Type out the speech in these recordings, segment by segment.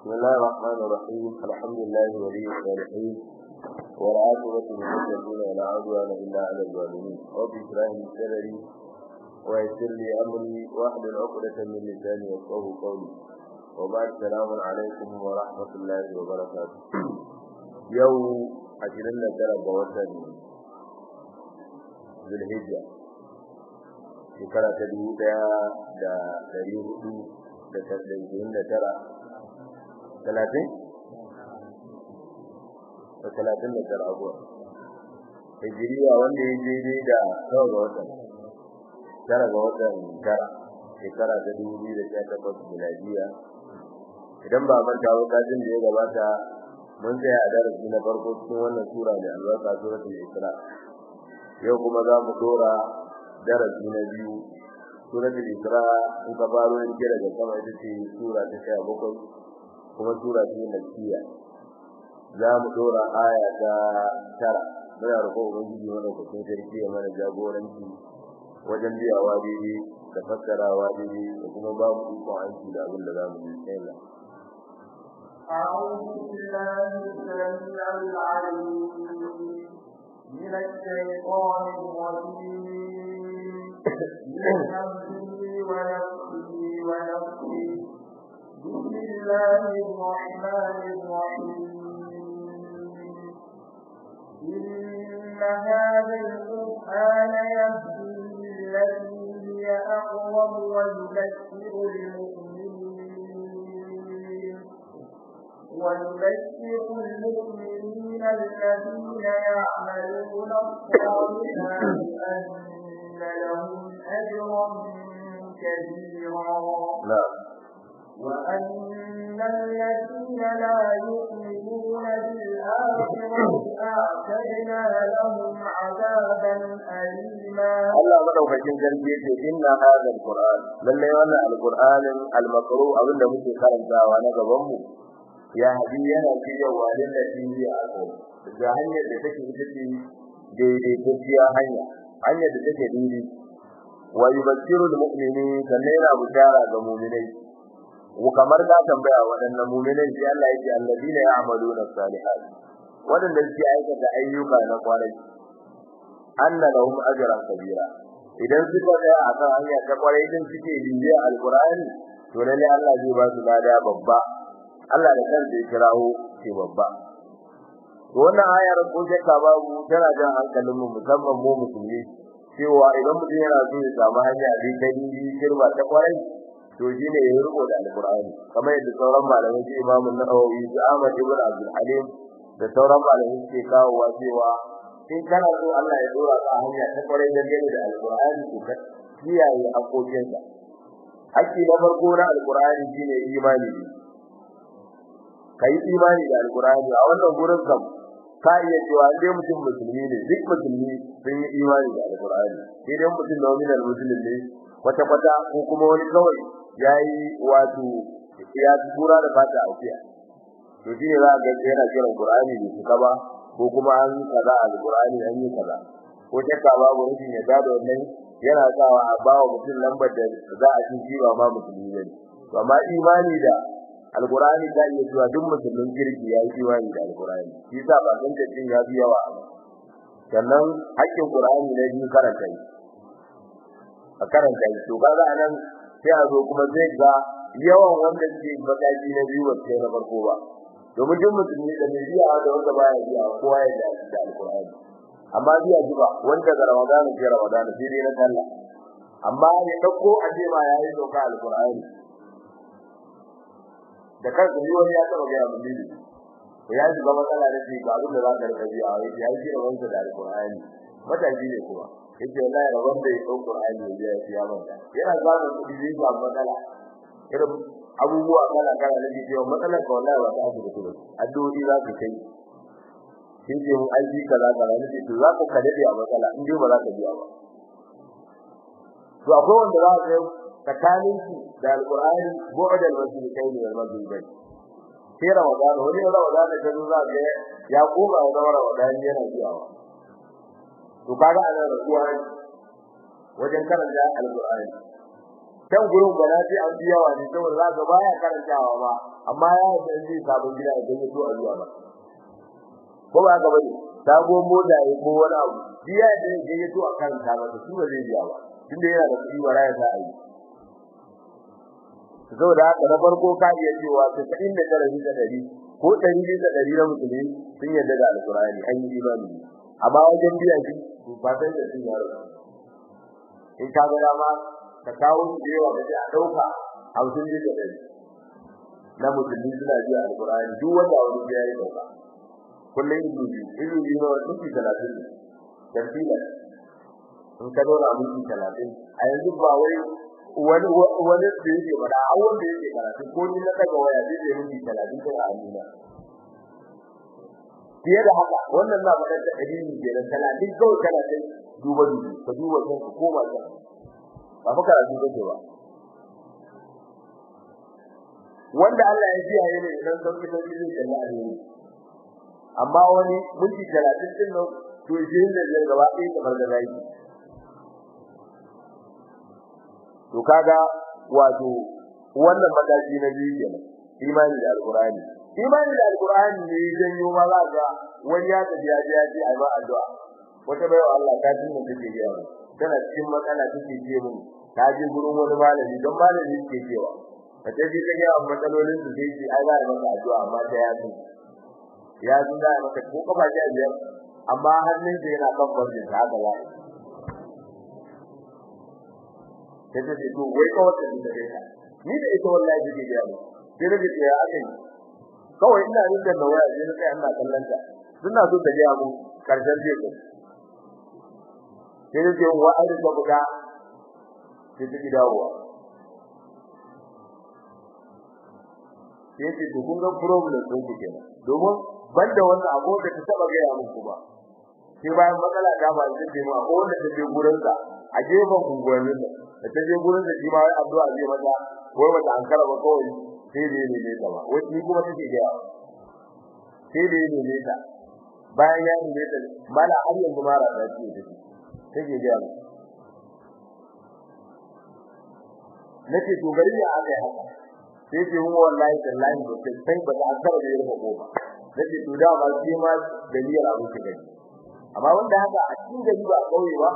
بسم الله الرحمن الرحيم الحمد لله ولي الصالحين والعاقبة للمتقين ولا عدوان إلا على الظالمين رب اشرح لي صدري ويسر لي أمري واحلل عقدة من لساني يفقهوا قولي وبعد السلام عليكم ورحمة الله وبركاته يوم عشرين ترى بوسن ذي الهجرة shekara ta dubu ɗaya da ɗari hudu da tasa'in da tara talatin da talatin da tara abuwa hijiriya wanda ya daidai da nawa ga watan tara ga watan tara shekara ta dubu biyu da sha takwas miladiya idan ba manta ba kajin da ya gabata mun tsaya a darasi na farko cikin wannan sura mai albarka suratul isra yau kuma za mu dora darasi na biyu suratul isra in ka faro in kira da sama ita ce sura ta sha bakwai kuma sura ce makkiya za mu dora aya ta tara muna roƙon ubangiji mana ku sun sarki ya mana jagoranci wajen biyawa daidai da fassarawa daidai da kuma ba mu ikon aiki da abin da za mu yi sai Allah أعوذ بالله السميع العليم من الشيطان الرجيم من همزه ونفسه ونفسه بسم الله الرحمن الرحيم إن هذا القرآن يهدي للتي هي أقوم ويبشر المؤمنين ويبشر المؤمنين الذين يعملون الصالحات أن لهم أجرا كبيرا نعم وأن الذين لا يؤمنون بالآخرة أعتدنا لهم عذابا أليما Allah madaukakin sarki yace inna hadha alquran lalle wannan alquranin almakru abinda muke karantawa na gaban mu ya hadi yana cewa lillahi ya ako da hanyar da take ita ce daidai gaskiya hanya hanyar da take daidai wa yubashiru almu'minin sannan yana bishara ga mu'minai kamar da tambaya waɗannan mu'minai sai Allah yake alladina ya'maluna salihat wadanda suke aikata ayyuka na kwarai anna lahum ajran kabira idan suka tsaya akan hanya ta kwarai din suke bibiya alqur'ani to lalle Allah zai ba su lada babba Allah da kansa ya kirawo shi babba to wannan ayar ko shakka babu tana jan hankalin mu musamman mu musulmi cewa idan mutum yana so ya samu hanya zai kai girma ta kwarai to shine ya rubo da alqur'ani kamar yadda sauran malamai su Imam Nawawi su Ahmad ibn Abdul Halim da sauran malamai suke kawowa cewa in kana so Allah ya dora ka hanya ta kwarai da gani da alqur'ani to ka kiyaye hakokinsa hakki na farko na alqur'ani shine imani kai imani da alqur'ani a wannan gurin kam ka iya cewa dai mutum musulmi ne duk musulmi sun yi imani da alqur'ani sai dai mutum nominal muslim ne kwata kwata ko kuma wani kawai yayi wato ya tura da fata a wuya to shi ne za ga yana kiran qur'ani da shi ba ko kuma an kaza alqur'ani an yi kaza ko shakka babu rubin ya da wannan yana sawa a bawa mutum lambar da za a ci ba ma musulmi ne to amma imani da alqur'ani da iya cewa duk musulmin kirki ya yi imani da alqur'ani shi yasa ba san cin ya fi yawa sannan hakkin qur'ani ne biyu karanta shi a karanta shi to kaga anan sai a zo kuma zai ga yawan wanda ke mataki na biyu wacce na farko ba domin duk musulmi da mai biya da wanda baya biya kowa ya da da alqur'ani amma biya jiba wanda ga ramadan ke ramadan sai dai na sallah amma ya dauko aje ma yayi doka alqur'ani da kansa ni wani ya taba ga mun ne to ya ji gaba matsala da shi ga abin da za ka rika biya wai ya ji wanda da alqur'ani mataji ne kuma yake wallahi rabon da ya dauko qur'ani ya ji ya manta yana zama kudi zai ga matsala irin abubuwa kala kala da ke cewa matsalar ka wallahi ba ta asibiti ba addu'o'i za ka kai kin ce mun aiki kaza kaza ne to za ka kade a matsala in dai ba za ka biya ba to akwai wanda za ka tsakanin shi da alqur'ani bu'd al-masjidin wal maghribin sai ramadan wani ramadan da zo za ka ya koma da ramadan yana biyawa to kaga ana rasuwa wajen karanta alqur'ani kan gurin gwana sai an biya wa ne saboda za ka baya karantawa ba amma ya da zai sabon gida idan ya so a biya ba ko ba ga bane sabo moda ya ko wani abu biya da ya ya so a karanta masa shi ba zai biya ba tunda yana da kuɗi ba ya sa a yi saboda haka na farko ka iya cewa ta inda tara bisa dari ko ɗari bisa dari na musulmi sun yarda da alkurani an yi imani amma wajen biya shi ba sai da sun yaro in ka ga dama ka kawo su da yawa kace a dauka hamsin bisa dari na musulmi suna biya alkurani duk wanda wani biya ya dauka kullum izu biyu izu biyu na wani minti talatin ne tartila in ka zauna minti talatin a yanzu ba wai wani wani da yake fada a wanda yake karatu ko ni na daga waya zai yi minti 30 kai a amina fiye da haka wannan na fadar da dalili ke da 30 kawai kana sai duba duba ka duba kan ka koma ka ba fa karatu kake ba wanda Allah ya ji yayin ne idan sauki sauki zai kalla a ne amma wani minti 30 din nan to shi ne da gaba ɗaya kamar da zai to kaga wato wannan mataki na biyu kenan imani da alqur'ani imani da alqur'ani ne janyo ma za ga wani ya tafi ya ji ya ji ai ba addu'a wata bai Allah ta ji mun take yi ba tana cikin matsala take ce mun ta je gurin wani malami don malami yake cewa ta je ta ga matsalolin su sai ji ai ba maka addu'a amma ta ya ji ya ji da maka ko kafa ji biyar amma hannun sa yana kan barjin ta haka ba sai ta ce to wai kawai ta da kai ni da ita wallahi take ga mu sai da ce ya akai kawai ina yin da waya sai na kai ina kallon ta suna so ta ga mu karshen ce ko sai da ce wa ai da buga sai ta dawowa sai ce to kun ga problem din ku kenan domin banda wannan abu da ta taba ga ya muku ba sai bayan matsala ta ba zai ce mu akwai wanda take gurin sa a gefen unguwannin nan da ta je gurin da shi ma wai addu'a zai mata wai wata an karaba kawai sai dai ne ne ta ba wai ni kuma take ga sai dai ne ne ta bayan ya ne ta mala har yanzu mara da shi take take ga nace to gari ya aka yi haka sai ce mu wallahi tallahi ba sai sai ba ta akara da yarfa goma nace to da ma sai ma dalilin abu ke gani amma wanda haka a cikin gari ba kauye ba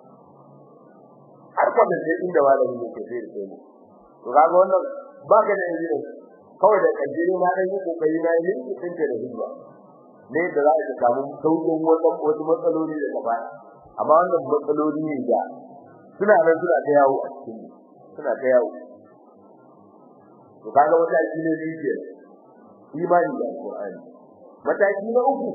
har kwanda sai inda malami ne ke sai da to kaga wannan ba ka da yanzu kawai da kaddare ma dan yi kokari na yin kin da hijira ne da za ka samu sauƙin wannan wasu matsaloli da gaba amma wannan matsaloli ne da suna nan suna ta yawo a cikin suna ta yawo to kaga wata aiki ne biye imani da alqur'ani mataki na uku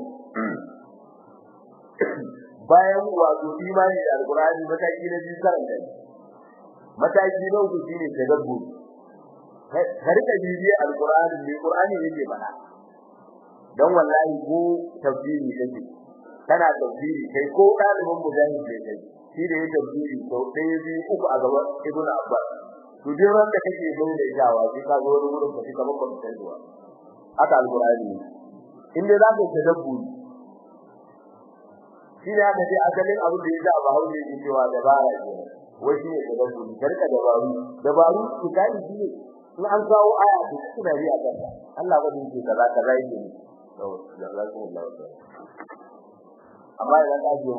bayan wato imani da alqur'ani mataki na biyu karanta mataki na uku shine tadabbur ka rika bibiye alqur'ani ne qur'ani yake bana dan wallahi ko tafsiri kake kana tafsiri kai ko dalibin mujahid ne kai shi da yake tafsiri to ɗaya biyu uku a gaban ibnu abbas to duk ran da kake bayyana jawa sai ka zo wani gurin ka kamar ba ka zuwa haka alqur'ani in dai zaka tadabburi shi ne aka ce asalin abin da yasa ba hauje yake cewa dabara ce wai shi ne tadabburi karka dabaru dabaru su kai shi ne in an kawo aya ta suna ri a kanta Allah ba zai ce kaza kaza yake ne to jazakumullahu khair amma idan ka ji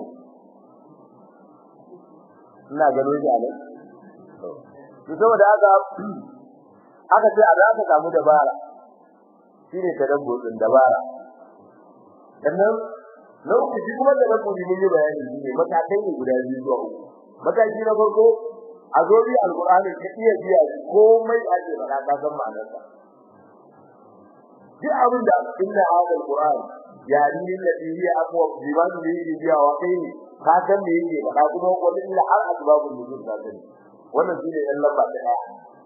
ina gano shi a nan to saboda haka aka ce a za ka samu dabara shine tadabburin dabara sannan lokaci kuma da na kudi mun yi bayani shine matakai ne guda biyu zuwa uku mataki na farko a zo bi alqur'ani ka iya biya komai ake fara ka san ma'anarsa duk abin da inna hadal qur'an yani alladhi hiya aqwa biman bihi biya wa kai ka san me yake fara kuma wani illa har asbabun nuzul ka sani wannan shine ɗan lamba ta daya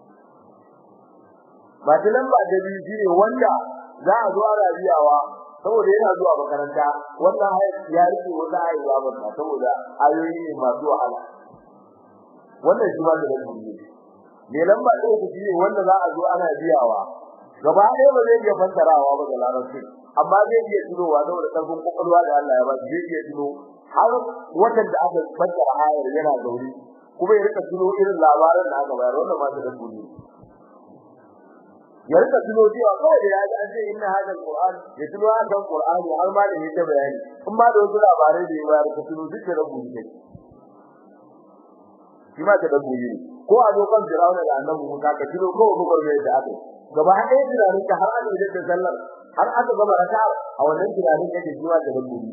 ba ta lamba ta biyu shine wanda za a zo ana biyawa saboda yana zuwa makaranta wannan ya rike wata haihuwa ba saboda ayoyi ne masu wahala wannan shi ba da dalili ne lamba ta uku shine wanda za a zo ana biyawa gaba ɗaya ba zai iya fassarawa ba da larabci amma zai iya tunowa saboda karfin kokolwa da Allah ya ba zai iya tuno har watan da aka fassara ayar yana gauri kuma ya rika tuno irin labaran da aka bayar wannan ma ta dabbobi ya rika tuno cewa kawai da ya ji an ce inna hadal qur'an ya tuno an dan qur'ani har ma da ya ta bayani in ma da wasu labarai da ya bayar ka tuno duk da dabbobi ne shi ma ta dabbobi ne ko a dokan Fir'auna da Annabi Musa ka tuno ko ko gurbe da aka gaba ɗaya tunanin ka har aka da sallar har aka gama raka a wannan tunanin kake jiwa da dabbobi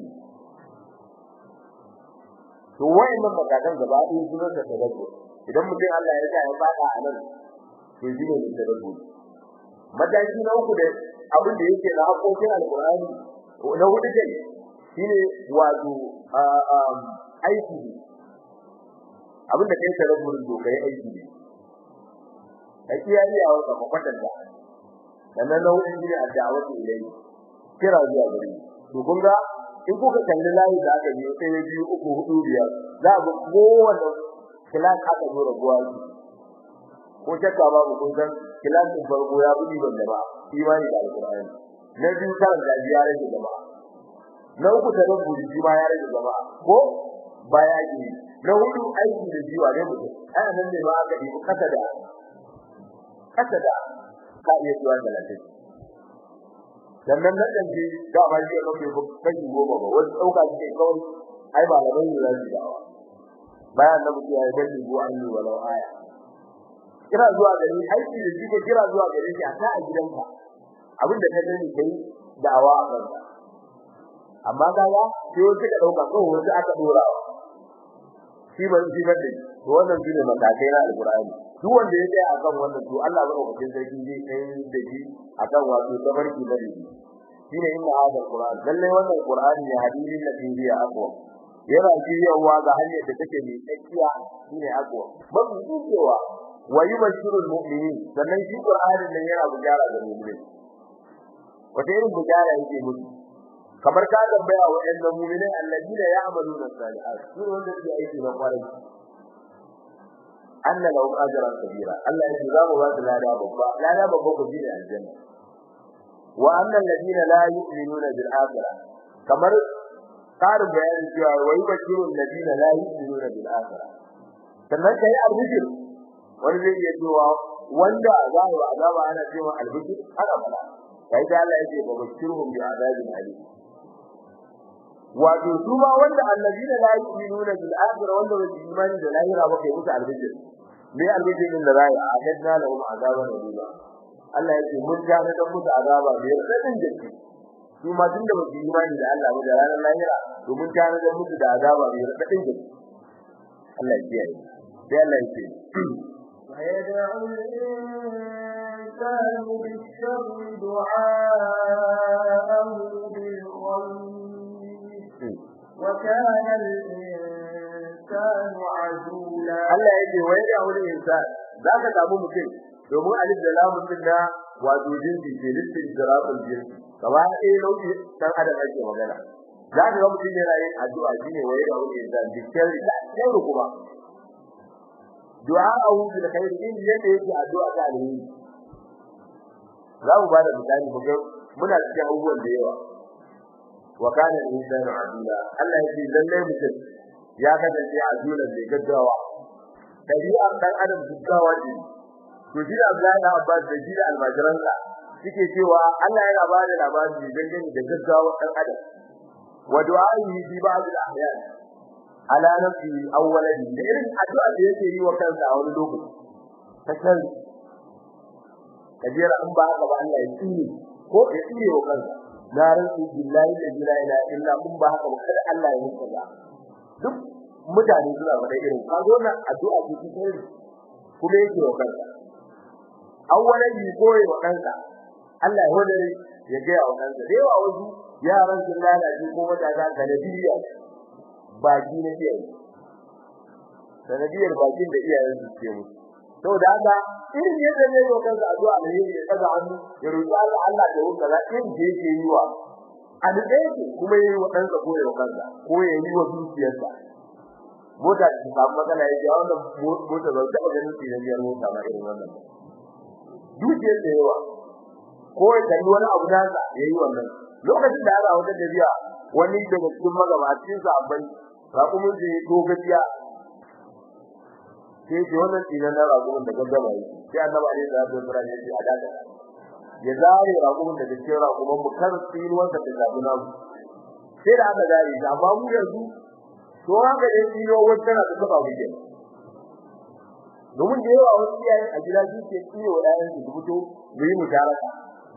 to wayannan matakan gaba ɗaya su ne da dabbobi idan mutum Allah ya sa ya fada a nan to shi ne da dabbobi mataki na uku da abin da yake na hakokin alqur'ani na hudu kai shine wato aiki abinda kai ta raburin dokai aiki ne a kiyaye a wata makwatanta sannan na hudu shine addu'a ilai kira zuwa gare to kun ga in kuka kalli layi da aka yi sai ya biyu uku hudu biyar za ku kowanne kilas aka zo rabuwa ko shakka babu kun san kilasin farko ya budi ban da ba imani da alqur'ani na biyu kan da ya rage gaba na uku ta rabu shi ma ya rage gaba ko baya ki na hudu aiki da jiwa ne mutum ai nan ne ba aka yi kasa da kasa da ka iya zuwa da lafiya sannan na danji da ba shi ko ke kai goma ba wani dauka shi kawai ai ba la bai da shi dawa bayan da mutum ya yi dalili ko an yi walau aya kira zuwa gari aiki da jike kira zuwa gari shi a ta a gidanka abin da ka sani kai da'awa a kanka amma kaga sai wasu ka dauka ko wasu aka dorawa shi ban shi ban da to wannan shine matakai na alqur'ani duk wanda ya tsaya akan wannan to Allah ba ku cikin sarki zai kai da shi akan wato tabarki da shi shine inna hadal qur'an lalle wannan qur'ani ne hadisi da biya akwa yana jiyawa ga hanyar da take mai tsakiya shine akwa mafi cewa wa yubashirul mu'minin sannan shi qur'anin nan yana bujara ga mu'mini wata irin bujara yake musu kamar ka tambaya wa ɗan mu'minin alladina ya'maluna salihat su wanda suke aiki na kwarai anna lahum ajran kabira Allah ya za mu ba su lada babba lada babba ku ji da aljanna wa anna alladina la yu'minuna bil akhirah kamar karin bayani cewa wai bashirul ladina la yu'minuna bil akhirah sannan kai albishir wani zai iya cewa wanda za a azaba ana cewa albishir ana fada kai da Allah yake ba bashirhum bi azabin alim wato su ma wanda allazina la yu'minuna bil akhirah wanda ba su imani da lahira ba kai musu albishir me albishir din da za a adadna lahum azaban alim Allah yake mun gane da musu azaba da radin jiki su ma tunda ba su imani da Allah ba da ranar lahira to mun gane da musu da azaba da radin jiki Allah ya kiyaye sai Allah yake ويدعو الإنسان بالشر دعاءه بالخير وكان الإنسان عجولا Allah yake wai da wani insan zaka samu mutum domin alif da lamun din da wato jinsi ke listin jirafin jinsi gaba ɗaya nau'i dan adam ake magana zaka ga mutum yana yin addu'a shine wai da wani insan dikkan da sai kuma du'a'u bil khair in yadda yake addu'a ta alheri za mu bada misali mu ga muna cikin abubuwan da yawa wa kana insanu adula Allah yake lalle mutum ya kasance adula da gaggawa tabi'a dan adam gaggawa ne to shi da Abdullahi da Abbas da shi da almajiransa suke cewa Allah yana ba da labari dangane da gaggawa dan adam wa du'a'i bi ba'd al-ahyan ala nafsi awwalan da irin addu'a da yake yi wa kansa a wani lokaci ta kan kajira an ba haka ba Allah ya tsini ko ya tsire wa kansa na rantsi billahi la ilaha illa kun ba haka ba kada Allah ya mutu ba duk mutane suna faɗa irin kazo na addu'a ce ta kai kuma yake wa kansa awwalan yi koyi wa kansa Allah ya hodare ya ga wa kansa da yawa wasu yaran sun lalace ko matasa ga nabiya baki na iyaye sanadiyar bakin da iyayen su ke musu to da haka irin yadda ne yau kansa addu'a da yake ya daga hannu ya roki Allah Allah da wuka la irin da yake yi wa a da yake kuma yayi wa kansa ko ya kansa ko ya yi wa dukiyarsa mota da ta matsala ya ji wannan mota ba ta ganin shi ne biyar mota ba irin wannan dukiyar da yawa ko ya kalli wani abu da yayi wannan lokacin da aka wata tafiya wani daga cikin magabacin sa abai raƙumin da ya dogaciya sai ce wannan dinan na ragumin da gaggaba yi sai annabi alaihi salatu wasallam ya ce a daga ya zare ragumin da cikin ragumin mu kar tsinuwar da tafi na mu sai da aka zare shi amma mu yanzu to haka dai tsinuwar wata na tafi ba mu ke domin da yawa wasu iyaye a gida su ke tsiyo wa ɗayan su fito mu yi musharaka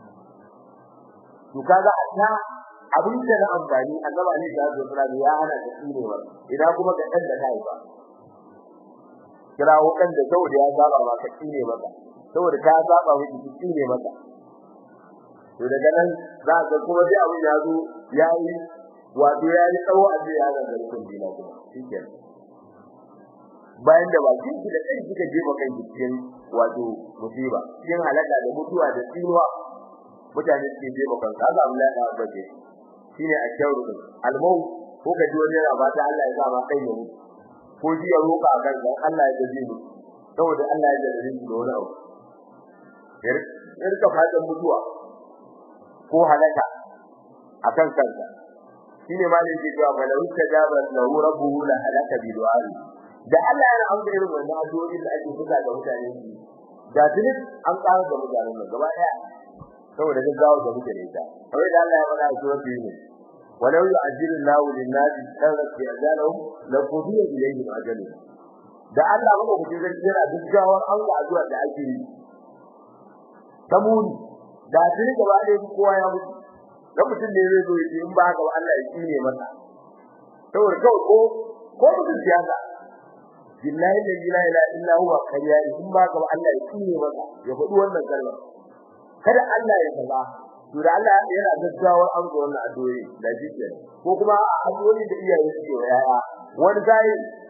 to kaga a ta abin da na amfani annabi alaihi salatu wasallam ya hana da tsinewa idan kuma ga dan da kai ba kirawo kan da saboda ya saba ba ka tsine maka saboda ka saba miki tsine maka to daga nan za ka kuma dai abin ya zo yayi wato yayi tsawo a ce ya ga garkun dina kuma shikenan bayan da bakin ki da kai kika jefa kai cikin wato musiba cikin halaka da mutuwa da tsinuwa mutane suke jefa kan kaga Allah ya bace shine a shauru almau ko ka ji wani yana ba ta Allah ya sa ma kai ya mutu ko ji ya roka a kan dan Allah ya gaje ni saboda Allah ya gaje ni da wani abu yar ka fatan mutuwa ko halaka akan kanka shine malin ke cewa fa lahu tajaba lahu rabbuhu la halaka bi du'ai da Allah yana amsa irin wannan addu'o'i da ake buga ga mutane da tuni an ƙara da mutanen nan gaba daya saboda gaggawa da muke da ita kawai da Allah ya faɗa a suratul yunus walau yu'ajjilu Allahu lin-nasi sharra fi ajalihim la qudiya ilayhim ajaluhum da Allah maka kuce zai jira gaggawar an ga addu'a da ake yi tamuni da tuni gaba da kowa ya mutu dan mutum ne zai zo yi in ba haka ba Allah ya kine masa saboda kawai ko ko mutum siyasa billahi la ilaha illa huwa kariya in ba haka ba Allah ya kine masa ya faɗi wannan kalmar kada Allah ya kaza to da Allah yana gaggawar an ga wannan addu'o'i da jike ko kuma addu'o'i da iyaye suke wa yaya wani sai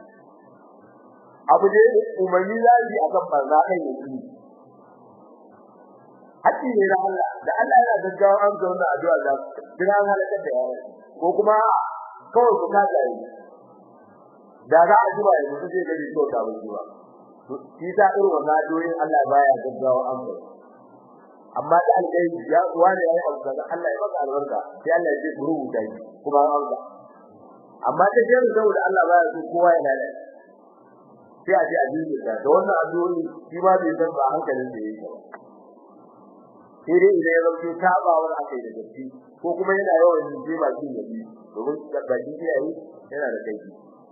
abu da umarni zai akan barna kai ne shi hakki ne da Allah da Allah yana gaggawar an ga wannan addu'a da kira halaka da yaya ko kuma kawai ku ka gari da za a ji ba yanzu sai gari to ta wuce ba shi ta irin wannan addu'o'in Allah baya gaggawar an ga amma da alƙai ya kuwa ne yayi abu kaza Allah ya maka albarka sai Allah ya ce ku rubuta shi kuma an alƙa amma ta ce saboda Allah baya so kowa ya lalace sai a ce a jinki da wannan addu'o'i shi ba bai san ba hankalin da yake ba sai dai idan ya zauke tabawar akai da gaske ko kuma yana yawan yin jima shi ne domin baki iyaye yana da kai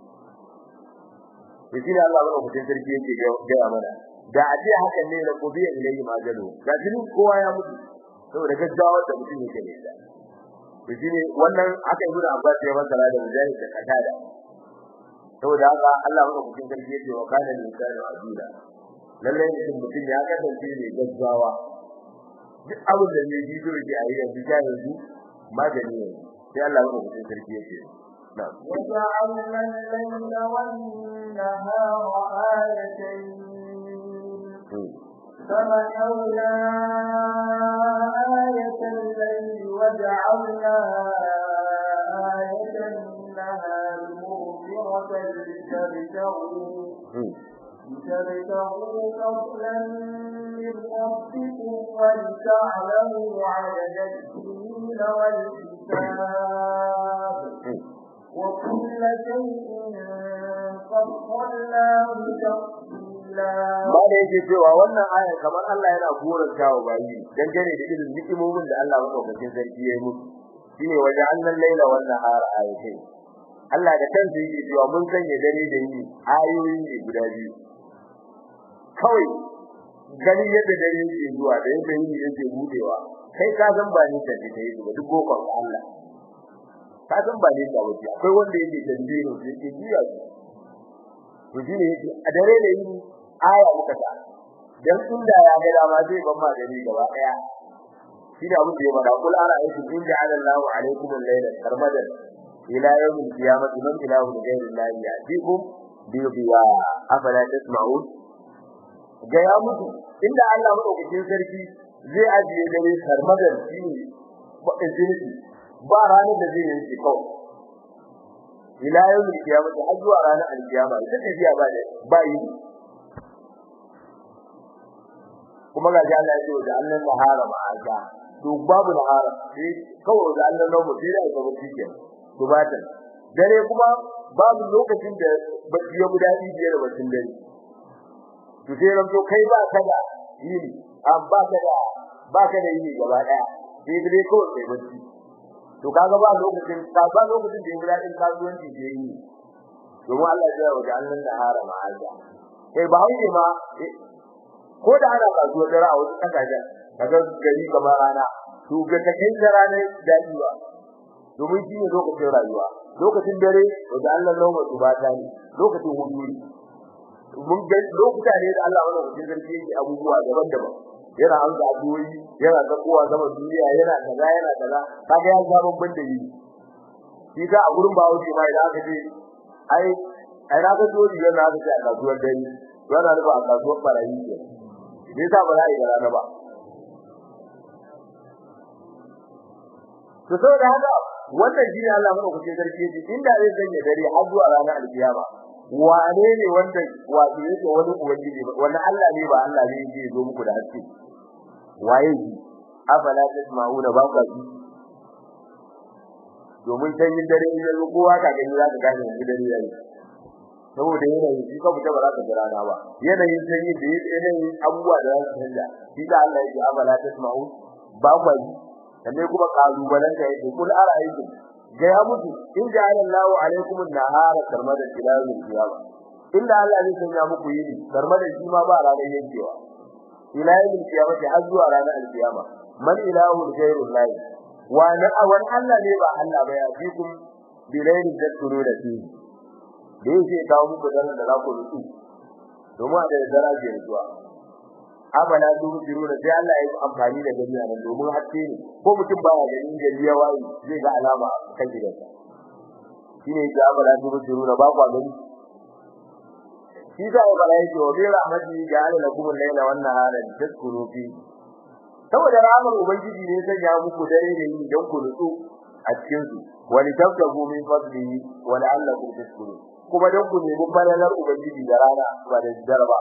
shi ne Allah ba mutum sarki yake ga mana da a ce hakan ne na gobe ilayhi majalu da jinin kowa ya mutu saboda gaggawa da mutum yake ne da to shine wannan aka yi da Abbas ya masala da mujahid da katada saboda haka Allah maka cikin sarki yake wa kana insanu azula lalle mutum mutum ya kasance ne gaggawa duk abin da zai jido yake a yanzu ta yanzu magani ne sai Allah maka cikin sarki yake na'am وجعلنا الليل والنهار آيتين فمحونا آية الليل وجعلنا آية النهار مغفرة لتبتغوا لتبتغوا فضلا من ربكم ولتعلموا عدد السنين والحساب وكل شيء فصلناه تفصيلا ba da yake cewa wannan aya kamar Allah yana goranta wa bayi dangane da irin ni'imomin da Allah madaukakin sarki ya yi musu shine waje annan laila wan nahar ayatai Allah da kansa yake cewa mun sanya dare da yini ayoyi ne guda biyu kawai gani yadda dare yake zuwa da yadda yini yake budewa kai ka san ba ni da take yi ba duk gokon Allah ka san ba ni da wuce akwai wanda yake dandino yake jiya to shine yake a dare da yini aya muka ta dan inda ya ga dama zai ban ma gari gaba daya shine abin da ya bada kul ara ayatu in ja'ala Allahu alaykum al-layla sarmadan ila yawm al-qiyamati man ilahu ghayru Allah ya'tikum bi biya afala tasma'un ga ya mutu inda Allah madaukakin sarki zai ajiye dare sarmadan shine ba izini ba ranar da zai yi kawai ila yawm al-qiyamati har zuwa ranar al-qiyama ita tafiya ba da ba yi kuma ga ji Allah ya ce da Allah nahara ma'aza to babu nahara sai kawai da Allah namu sai da ga mutum ke to bata dare kuma babu lokacin da bacci ya gudadi biyar bacin dare to sai ran to kai ba ka da yini an ba ka da ba ka da yini gaba daya sai dai ko sai bacci to kaga ba lokacin ka ba lokacin da Ibrahim din kasuwanci ke yi domin Allah ya yi wa annan da hara ma'aza kai ba hauke ma ko da ana kasuwar dare a wasu kasashen kaga gari kamar rana to ga ta kai da rana daɗi ba domin shi ne lokacin rayuwa lokacin dare da Allah lauma su ba ta ne lokacin hudu mun ga lokuta ne da Allah wannan cikin garke yake abubuwa daban-daban yana hanzu abuwi yana da kowa zama duniya yana kaza yana kaza kaga ya ga babban da yi shi ka a gurin bawo ce mai da aka ce ai ai na ga dole yana aka ce a kasuwar dare yana da ba a kasuwar barayi ce me yasa ba za a yi rana ba to saboda haka wannan shi ne Allah madaukakin sarki yake inda zai sanya dare har zuwa ranar alkiyama wane ne wanda wato yake wani ubangiji wanda Allah ne ba Allah ne yake zo muku da haske waye shi afala tasma'una ba ka ji domin sanyin dare in yanzu kowa ka gani za ka gane wani dare yayi saboda yanayin shi ka fita ba za ka jira na ba yanayin sanyi da yanayin abubuwa da za su canja shi da Allah yake afala tasma'un ba ka ji sannan kuma kalubalen da yake kul ara'aytum ga ya mutu in ja'ala Allahu alaykum an-nahara sarmada ila al-qiyama illa Allah zai sanya muku yini sarmada shi ma ba ranar yankewa ila al-qiyama har zuwa ranar al-qiyama man ilahu ghayru Allah wa na awan Allah ne ba Allah ba ya fikum bilailin tadkuru da shi da yake kawo muku daren da za ku rutu domin da daraje zuwa abala duru diru da sai Allah ya yi amfani da gani nan domin haske ne ko mutum baya ganin gari ya wayi zai ga alama kan gidansa shine ya abala duru diru da ba ku gani shi da ya bala yake wa bi rahmati ja'ala lakum al-layla wan nahara tadkuru fi saboda rahmar ubangiji ne sai ya muku dare da yi don ku nutsu a cikin su wa litabtagu min fadlihi wa la'allakum tashkurun kuma don ku nemi falalar ubangiji da rana ba da darba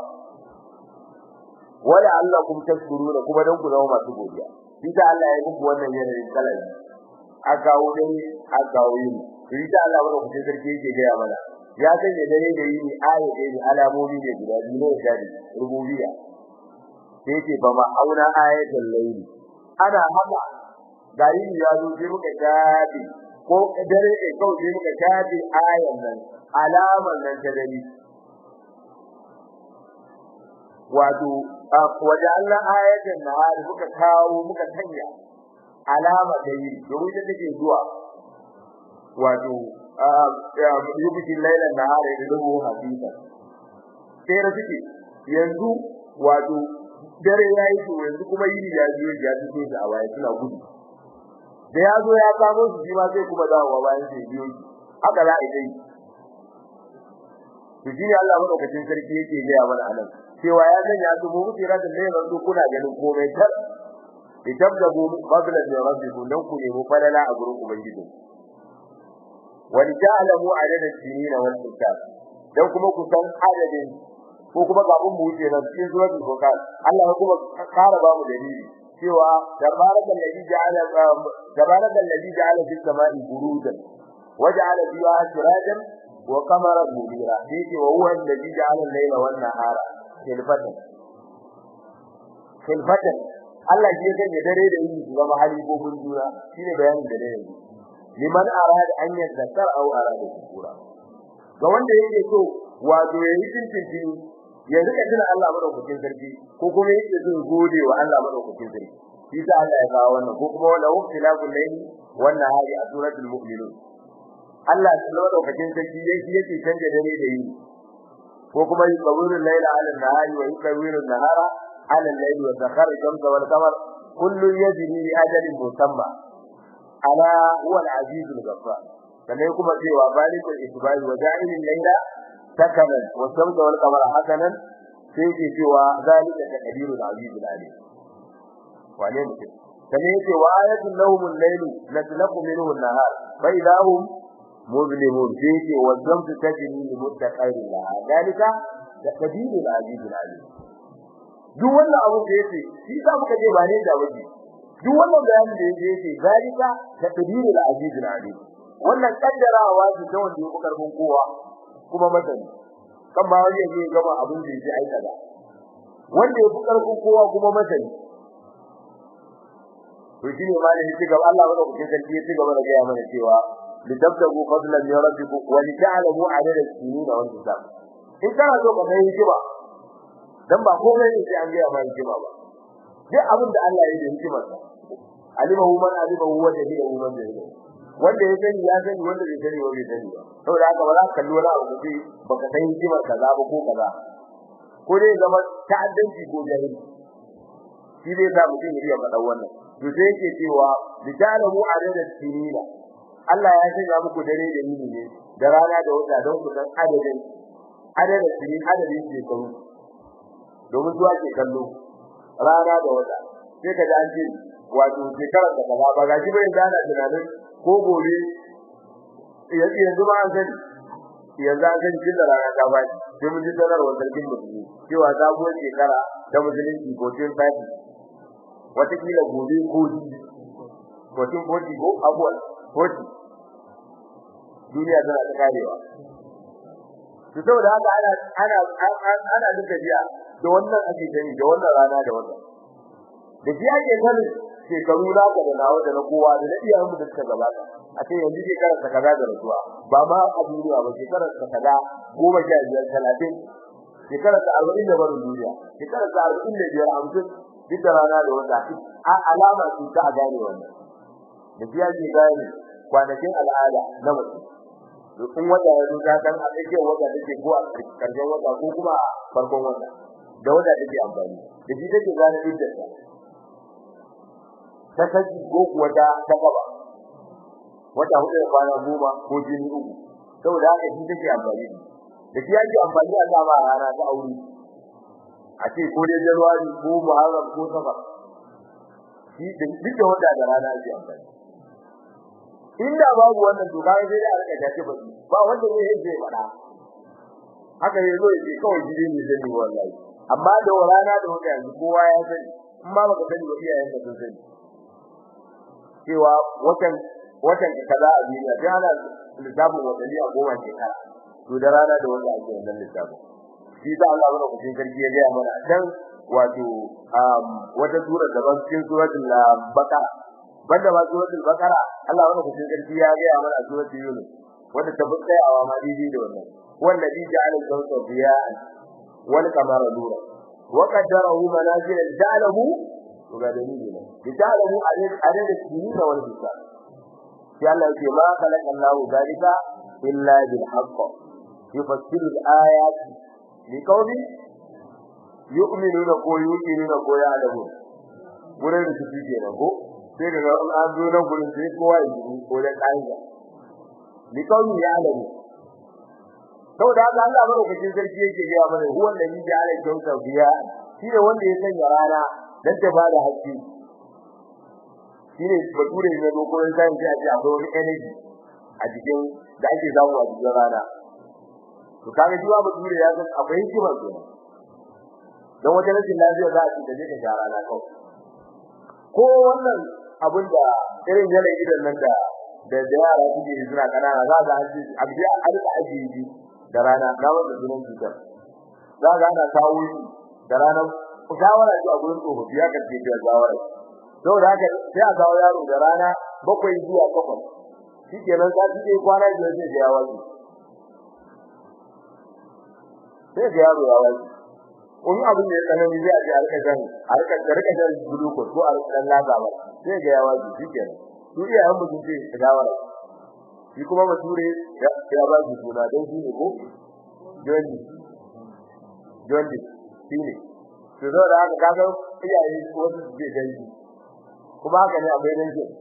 wala allakum tashkuruna kuma dan ku zama masu godiya bisa Allah ya muku wannan yanayin kalai aka wuce aka wuce bisa Allah wanda kuke sarki yake ga mana ya sanya dare da yini aya da alamomi ne guda biyu ne da rububiyya sai yake ba ma auna ayatul layli ana haka gari ya zo sai muka tabi ko dare ne kawai sai muka tabi ayan nan alaman nan ta dare wato wajen ayatan nahar muka kawo muka sanya alama da yi domin da take zuwa wato yubi lailan nahar da dubu hafifa sai da take yanzu wato dare yayi to yanzu kuma yini ya biyo ya fito da awaye suna gudu da ya zo ya kamo su shi ma sai kuma dawowa bayan sai biyo haka za a yi to shi Allah madaukakin sarki yake ga mana anan cewa ya sanya su mu tsira da ne ranzu kuna ganin komai tar itabdabu fadlan min rabbikum dan ku nemi falala a gurin ubangiji wa ta'lamu adada sinina wal hisab dan kuma ku san adadin ko kuma kafin mu wuce nan cikin suratul furqan Allah ya kuma kara ba mu dalili cewa tabarakal ladhi ja'ala tabarakal ladhi ja'ala fis sama'i burujan waja'ala fiha sirajan wa qamaran munira yake wa huwa alladhi ja'ala al-layla wan nahara khilfatan khilfatan Allah shi yake da dare da yini su zama hali ko mun jura shine bayanin da dare liman arada an yadhakkar aw arada shukura ga wanda yake so wato yayi tintintini ya rika tuna Allah madaukakin sarki ko kuma yake so gode wa Allah madaukakin sarki shi sa Allah ya kawo wannan ko kuma wala waqtilaful layli wan nahari a suratul mu'minun Allah madaukakin sarki yake yake canje dare da yini ko kuma yukawiru layla ala nahari wa yukawiru nahara ala al-layli wa sakhara shamsa wal qamar kullun yajri li ajalin musamma ala huwa al-aziz al-ghaffar sannan kuma cewa balikul isbari wa ja'ilil layla sakanan wa shamsa wal qamara hasanan sai ke cewa zalika taqdirul aziz al-alim wane mutum sannan yake wa ayatul lahum al-laylu natlaqu minhu an-nahar fa idahum مظلمون فيه والشمس تجري لمستقر لها ذلك تقدير العزيز العليم duk wannan abu da yake shi za muka je ba ne da waje duk wannan bayanin da yake yake zalika taqdirul aziz alim wannan kaddarawa ce ta wanda yake karfin kowa kuma masani kan ba wani yake gaba abin da yake aika da wanda yafi karfin kowa kuma masani to shine ma da yake gaba Allah bada kuke sarki yake gaba da gaya mana cewa litabtagu fadlan min rabbikum wa lita'lamu adada as-sinina wal hisab in kana so ka kai hikima dan ba komai ne sai an gaya ma hikima ba duk abin da Allah ya yi da hikimar sa alimahu man alimahu wa jahilahu man jahilahu wanda ya sani ya sani wanda bai sani ba bai sani ba saboda haka ba za ka kalli wani abu sai baka san hikimar kaza ba ko kaza ko dai zama ta'addanci ko jahili shi zai sa mutum ya iya faɗa wannan to sai yake cewa bijalamu adada sinina Allah ya sanya muku dare da yini ne da rana da wata don ku san adadin adadin sinin adadin shekaru domin zuwa ke kallo rana da wata sai ka ji an ce wato shekarar da kaza ba gashi bai zana tunanin ko gobe yanzu yanzu ma an sani yanzu an sani kin da rana ta baki sai mun ji sanarwar sarkin musulmi cewa sabuwar shekara ta musulunci ko tin fati watakila gobe ko ji ko tin foti ko abuwa foti duniya tana ta karewa to saboda haka ana ana ana duka jiya da wannan ake gani da wannan rana da wannan da jiya ke sanin shekaru na ga da nawa da na kowa da iyayen mu da suka gabata a ce yanzu shekarar ta kaza da rasuwa ba ma a duniya ba shekarar ta kaza goma sha biyar talatin shekarar ta arba'in da barin duniya shekarar ta arba'in da biyar hamsin duk da rana da wata a alama ce ta a gane wannan da jiya ke gane kwanakin al'ada na mutum in wata ya zuta kan a tsakiyar wata take ko a karshen wata ko kuma a farkon wata da wata take amfani da shi take gane iddar ta ta kaji ko kuwa ta ta gaba wata hudu da kwana goma ko jini uku saboda haka shi take amfani da shi yake amfani a sama rana ta aure a ce ko dai januwari ko muharram ko safar shi duk da wata da rana ake amfani inda babu wannan to kai sai da rika tace ba ba wanda zai yi fada haka yazo yake kawai jide ne zai yi wallahi amma da rana da wata yanzu kowa ya sani in ma baka sani ba iyayen ka sun sani cewa watan watan kaza a duniya sai ana lissafin watanni a goma shekara to da rana da wata ake wannan lissafin shi da Allah bana kucin sarki ya ga mana dan wato wata sura daban cikin suratul baqara banda ba suratul baqara Allah wani kucin sarki ya ga mana a suratul yunus wanda ta bukka awa ma didi da wannan wallazi ja'ala al-shamsa diya'an wal qamara nura wa qaddarahu manazila ja'alahu to ga dalili ne ja'alahu adad as-sinin wal hisab ya Allah ce ma khalaqa Allahu dalika illa bil haqq yufassilu al-ayati liqawmin yu'minuna ko yuqinuna ko ya'lamun gurin da suke kenan ko sai daga an zo nan gurin sai kowa ya ji ko da kaida li kawai ya alamu saboda haka Allah baro kake sarki yake ga mana huwan da ni ja'ala jawta biya shi ne wanda ya sanya rana dan ta bada haske shi ne bature ne dokokin sai ya ce akwai wani energy a cikin da ake zamu a cikin rana to kaga shi ba bature ya san akwai hikima kenan dan wata rashin lafiya za a ci da je ka rana kawai ko wannan abin da irin yanayi idan nan da da yara suke suna kanana za ga haji abdi a rika ajiyi da rana na wanda sunan cutar za ga ana kawo shi da rana shawara ji a gurin tsofaffi ya kace da shawara saboda haka sai a kawo yaro da rana bakwai zuwa takwas shikenan za su je kwana biyar sai ga yawa sai ga yaro ya waje wani abin da ya tsanani zai a ji a rika jan a rika rika jan glucose ko a rika dan lazawa sai ga yawa ji kenan su iya an mutum ce ta gawara shi kuma bature ya ya ba shi suna dan shi ne ko jondi jondi shi ne to da haka kaga iyaye wasu su je gani kuma haka ne akwai dan shi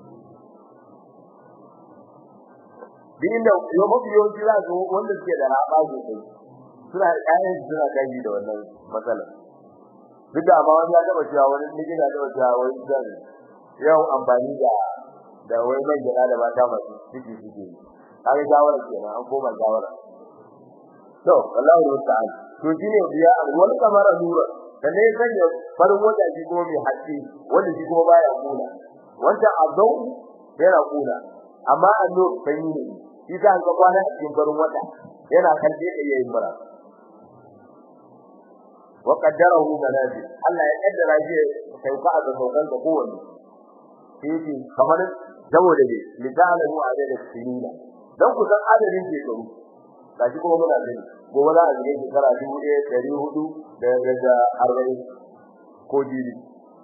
din da yau mafi yawanci za su wanda suke da raba sosai suna ƴaƴan suna kai da wannan matsalar duk da amma wani ya taba cewa wani miji na taba cewa wani zan yau amfani da da wai man gida da mata masu ciki ciki kaga shawara kenan an koma shawara to wallahi musta'an to shine biya wal kamara nura da ne sanya farin wata shi kuma mai haske wanda shi kuma baya kula wanda azau yana kula amma anno sanyi ne shi za ka kwana a cikin farin wata yana kalle da yayin mura wa qaddarahu manazil Allah ya kaddara shi sauka a saukan da kowanne sai kamar saboda ne lita'alamu adada sinina dan ku san adadin shekaru gashi kuma muna gani gobe za a zige shekara 1400 da daga 40 ko jibi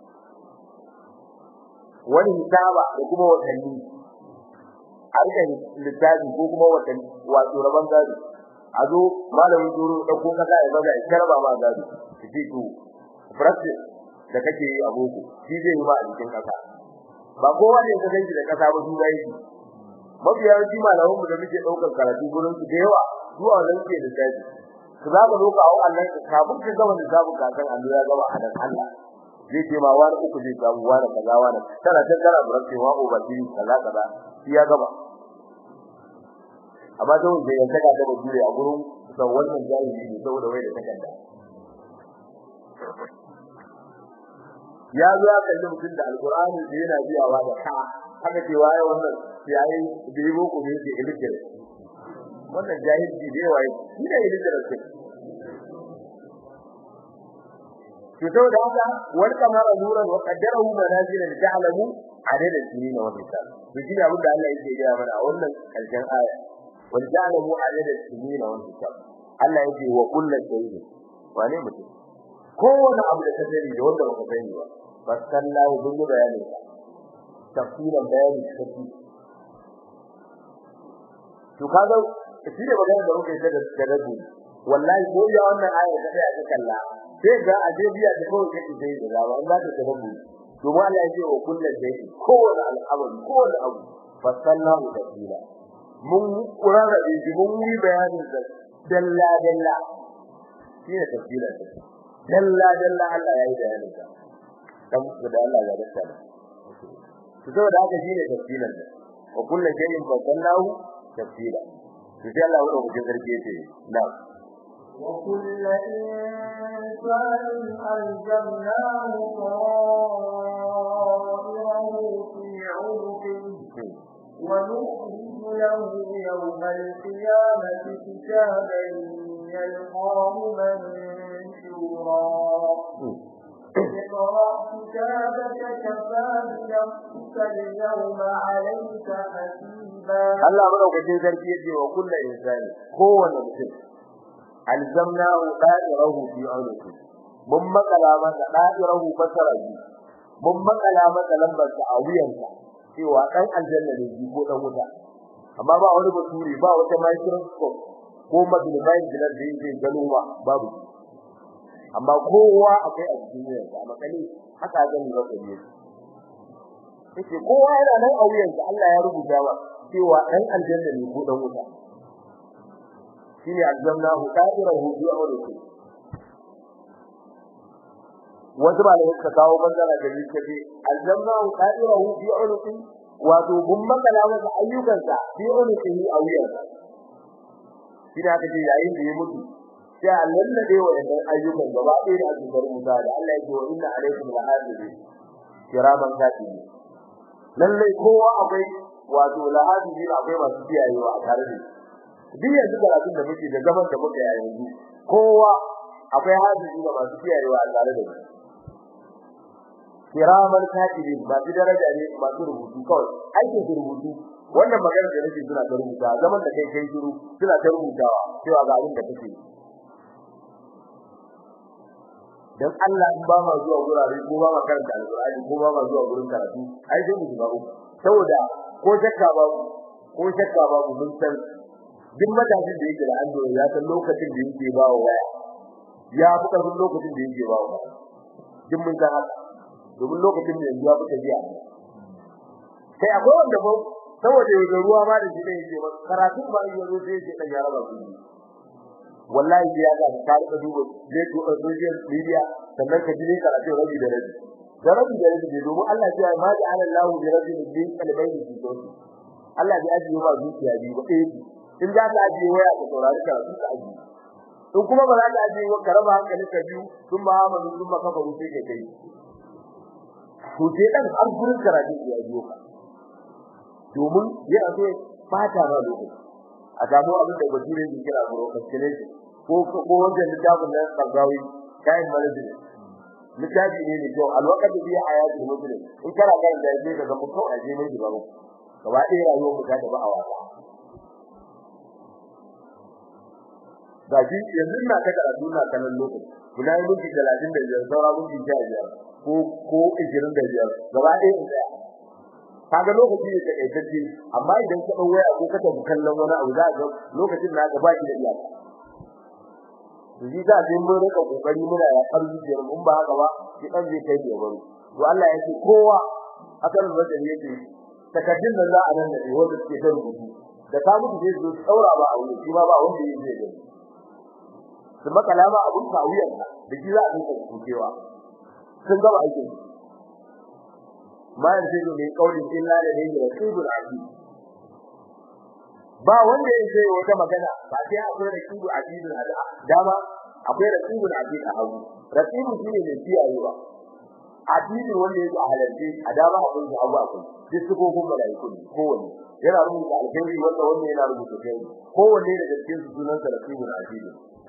wani hitaba da kuma watanni harkar littafi ko kuma watanni wato rabon gado a zo malamin duro ɗauko kasa ya baza ya karba ma gado shi to practice da kake yi a boko shi zai yi ma a cikin kasa ba kowa ne ka ganki da kasa ba duba yake mafiya yawanci malaman mu da muke daukar karatu gurin su da yawa zuwa nan ke da tafi ka za ka zo ka hawo Allah ka kafin ka gama da zabu ka san Allah ya gama a dan Allah zai ce ma wani uku zai samu wani kaza wani tana ta kara burace wa obati kaza kaza shi ya gama amma da wanda ya saka ta bature a gurin san wannan jahili ne saboda wai da takarda ya zo ya kalli mutum da alqur'ani da yana biyawa da ka haka ce waye wannan yayi da yi boko ne ke ilikir wannan jahilci da yawa shi ne ilikir ce to saboda haka wal kamara nuran wa qaddarahu manazila li ta'lamu adada sinin wa hisab to shi ne abin da Allah yake gaya mana a wannan karshen aya wal ta'lamu adada sinin wa hisab Allah yake wa kullu shay'in wane mutum kowane abu da ka sani da wanda baka sani ba fasallahu bin bayanin sa tafsirin bayani kafi to kaga shi ne magana da muke ta da rabu wallahi ko ya wannan aya ta sai aka kalla sai ga ajebiya da kawai kake sai da lawa Allah ta rabu to ma Allah ya ce wa kullu shay kowane al'amari kowane abu fasallahu tafsira mun kurara da mun yi bayanin sa dalla dalla shi ne tafsirin dalla dalla Allah ya yi bayanin sa dan da Allah ya rasa to saboda haka shine tafsirin sa wa kullu shay'in fasallahu tafsila to sai Allah ya rubuta sarki yace na wa kullu insanin alzamnahu ta'irahu fi 'unuqihi ونخرج له يوم القيامة كتابا يلقاه منشورا اقرأ كتابك كفى بنفسك اليوم عليك حسيبا Allah madaukakin sarki yace wa kullu insani kowanne mutum alzamnahu da'irahu fi unuki mun makala masa da'irahu fasaraji mun makala masa lambar sa a wuyansa cewa dan aljanna ne ji ko dan wuta amma ba wani baturi ba wata microscope ko magnifier glass da yake gano ba babu amma kowa akwai a cikin yansa makali haka zan ga kaje yake kowa yana nan a wuyansa Allah ya rubuta ba cewa dan aljanna ne ko dan wuta shine aljannahu qadirahu bi awlihi wasu ba da suka kawo bangara da ni kace aljannahu qadirahu bi awlihi wato bun makala masa ayyukansa bi awlihi a wuyansa shi da kace yayin da ya mutu sai Allah ne da wayannan ayyukan gaba ɗaya da aka rubuta da Allah ya ce wa inna alaikum lahadibi kiraman katibi lalle kowa akwai wato lahadibi akwai masu kiyayewa a tare da duk yanzu karatun da muke da zaman da muke a yanzu kowa akwai hadibi da masu kiyayewa a tare da kiraman katibi ba su daraja ne masu rubutu kawai aikin su rubutu wannan magana da nake suna ta rubuta zaman da kai kai shiru suna ta rubutawa cewa ga abin da kake dan Allah in ba ma zuwa gurare ko ba ma karanta alqur'ani ko ba ma zuwa gurin karatu ai dai mu shiga uku saboda ko shakka ba ko shakka ba mun san duk matashin da yake da ando ya san lokacin da yake ba wa waya ya fi karfin lokacin da yake ba wa duk mun san haka domin lokacin da yanzu ya fi tafiya sai akwai wanda ba saboda yau ruwa ma da shi ne yake ba karatu ba yanzu sai yake dan ya raba su wallahi sai ya ga ka rika duba zai to a social media sannan ka ji karatu rabi da rabi da rabi da rabi ne domin Allah ya ma da Allah bi rabi bi kalbai bi to Allah ya ajiye ba zuciya bi ba eh in za ka ajiye waya ka saurari karatu ka ajiye in kuma ba za ka ajiye ka raba hankali ka biyu sun ma amanu sun ma kafa rufe ka kai to sai dan har gurin karatu ya ajiye ka domin yana so fata ba lokaci a samu abin da bature ke kira procrastination ko ko wanda littafin nan tsagawi kai manazil littafi ne ne kyau alwaqt bi hayatul muslim in kana ga da yake daga mutum a je mai gaba gaba ɗaya rayuwar mu ta tafi a wasa ga shi yanzu na ta karatu na kallon lokaci kuna yi minti talatin da biyar saura minti sha biyar ko ko ishirin da biyar gaba ɗaya in tsaya kaga lokaci ne takaitacce amma idan ka ɗau waya ko ka tafi kallon wani abu za ga lokacin na gaba ki da iyaka Yanzu za a mun rika kokari muna ya zuciyar mun ba haka ba shi dan zai kai da baro to Allah ya ce kowa akan wajen yake takaddun nan za a nan da wanda suke da rubutu da ka mutu zai zo tsaura ba a wuri shi ma ba wanda yake zai gani su makala ba abun kawiyar da shi za a dinka kukewa sun gaba aikin ma yanzu ne kaulin illa da ne da rasulul azim ba wanda ya ce wata magana ba sai akwai rasulul azim a dama akwai rasulul azim a hagu rasulul shine ne kiyayewa addini wanda yake a halarci a dama abin da abu akwai duk su gogon malaiku ne kowanne yana rubuta alkhairi wanda wanda yana rubuta kai kowanne daga cikin su sunan sa rasulul azim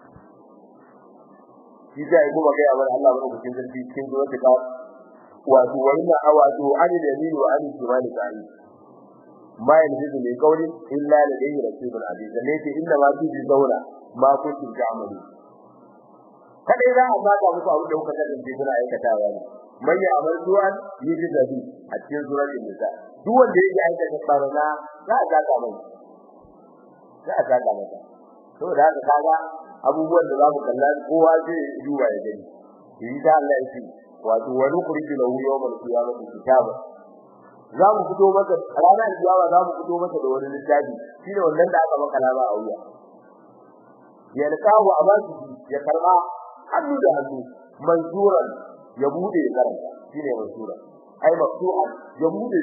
shi da yi kuma gaya mana Allah bane cikin zarfi cikin zuwa ta wato wannan awato an da ni wa an kimani kai ma yanzu ne kauli illa la dai rasulul aziz ne ce inna ma fi zauna ma kuntum ta'malu kada za a baka muku abu da kuka kasance kuna aikatawa ne man ya amal du'an yiji dabi a cikin suratul nisa duk wanda yake aikata barna za a zaka mai za a zaka masa saboda haka kaga abubuwan da zamu kalla kowa zai duba ya gani insha Allah yake wato wa nukhriju lahu yawmal qiyamati kitaba zamu fito maka ranar kiyama zamu fito maka da wani littafi shine wannan da aka maka laba a wuya ya lakahu abaki ya karba hannu da hannu manzuran ya bude ya karanta shine mansura ai maftuha ya bude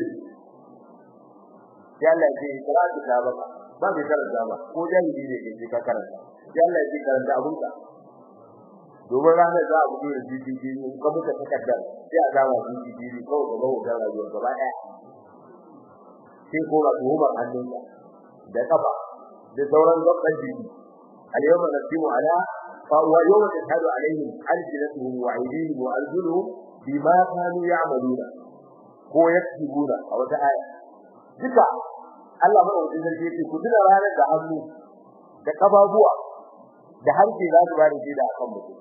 ya Allah ya kira kitaba ba mai karanta ba ko jahili ne ke ka karanta ya Allah ya karanta abunka domin ranar za a fito da GDP ne kuma muka takaddar sai a zama GDP ne kawai gaba da rayuwar gaba ɗaya sai ko ba tuhumar hannunka da kafa da sauran gaban jiki al-yawma nasimu ala fa wa yawma tashhadu alaihim alsinatuhum wa aydihim wa arjuluhum bima kanu ya'maluna ko yaktubuna a wata aya duka Allah madaukakin sarki yake ku tuna ranar da hannu da kafafuwa da harshe za su ba da shaida akan mutum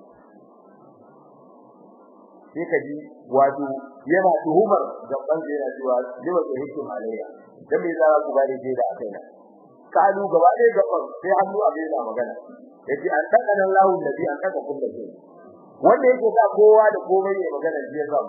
sai ka ji wato yana tuhumar gaban da yana cewa lima da hikim alayya dan me za ku bari da akai na kalu gaba ɗaya gaban sai hannu a yana magana yace an taka nan lahu nabi an taka kullu shi wanda yake sa kowa da komai ya magana shi zan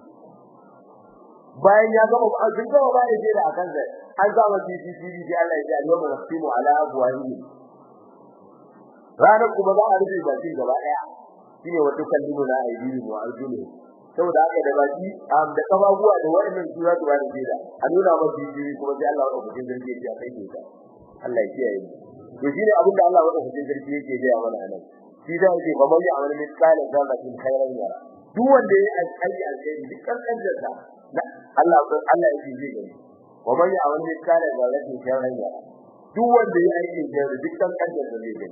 bayan ya gama an gama ba da da akan sai an zama CCTV sai Allah ya ji al-yawma naqtimu ala abwahihi ranar kuma za a rufe bakin gaba ɗaya shine wata kallimu na aibihi wa arjulu saboda haka da baki am da kafafuwa da wannan sura da wani jira a nuna masa jiji kuma sai Allah ya rubuta zargi ya kai ta Allah ya kiyaye to shine abin da Allah ya rubuta zargi yake da mana nan shi da yake ba mai amal misali da zakin khairan yara duk wanda ya aiki alheri duk kankan da Allah ko Allah ya ji gani wa man ya'mal misali da zakin khairan yara duk wanda ya aiki da duk kankan da zai gani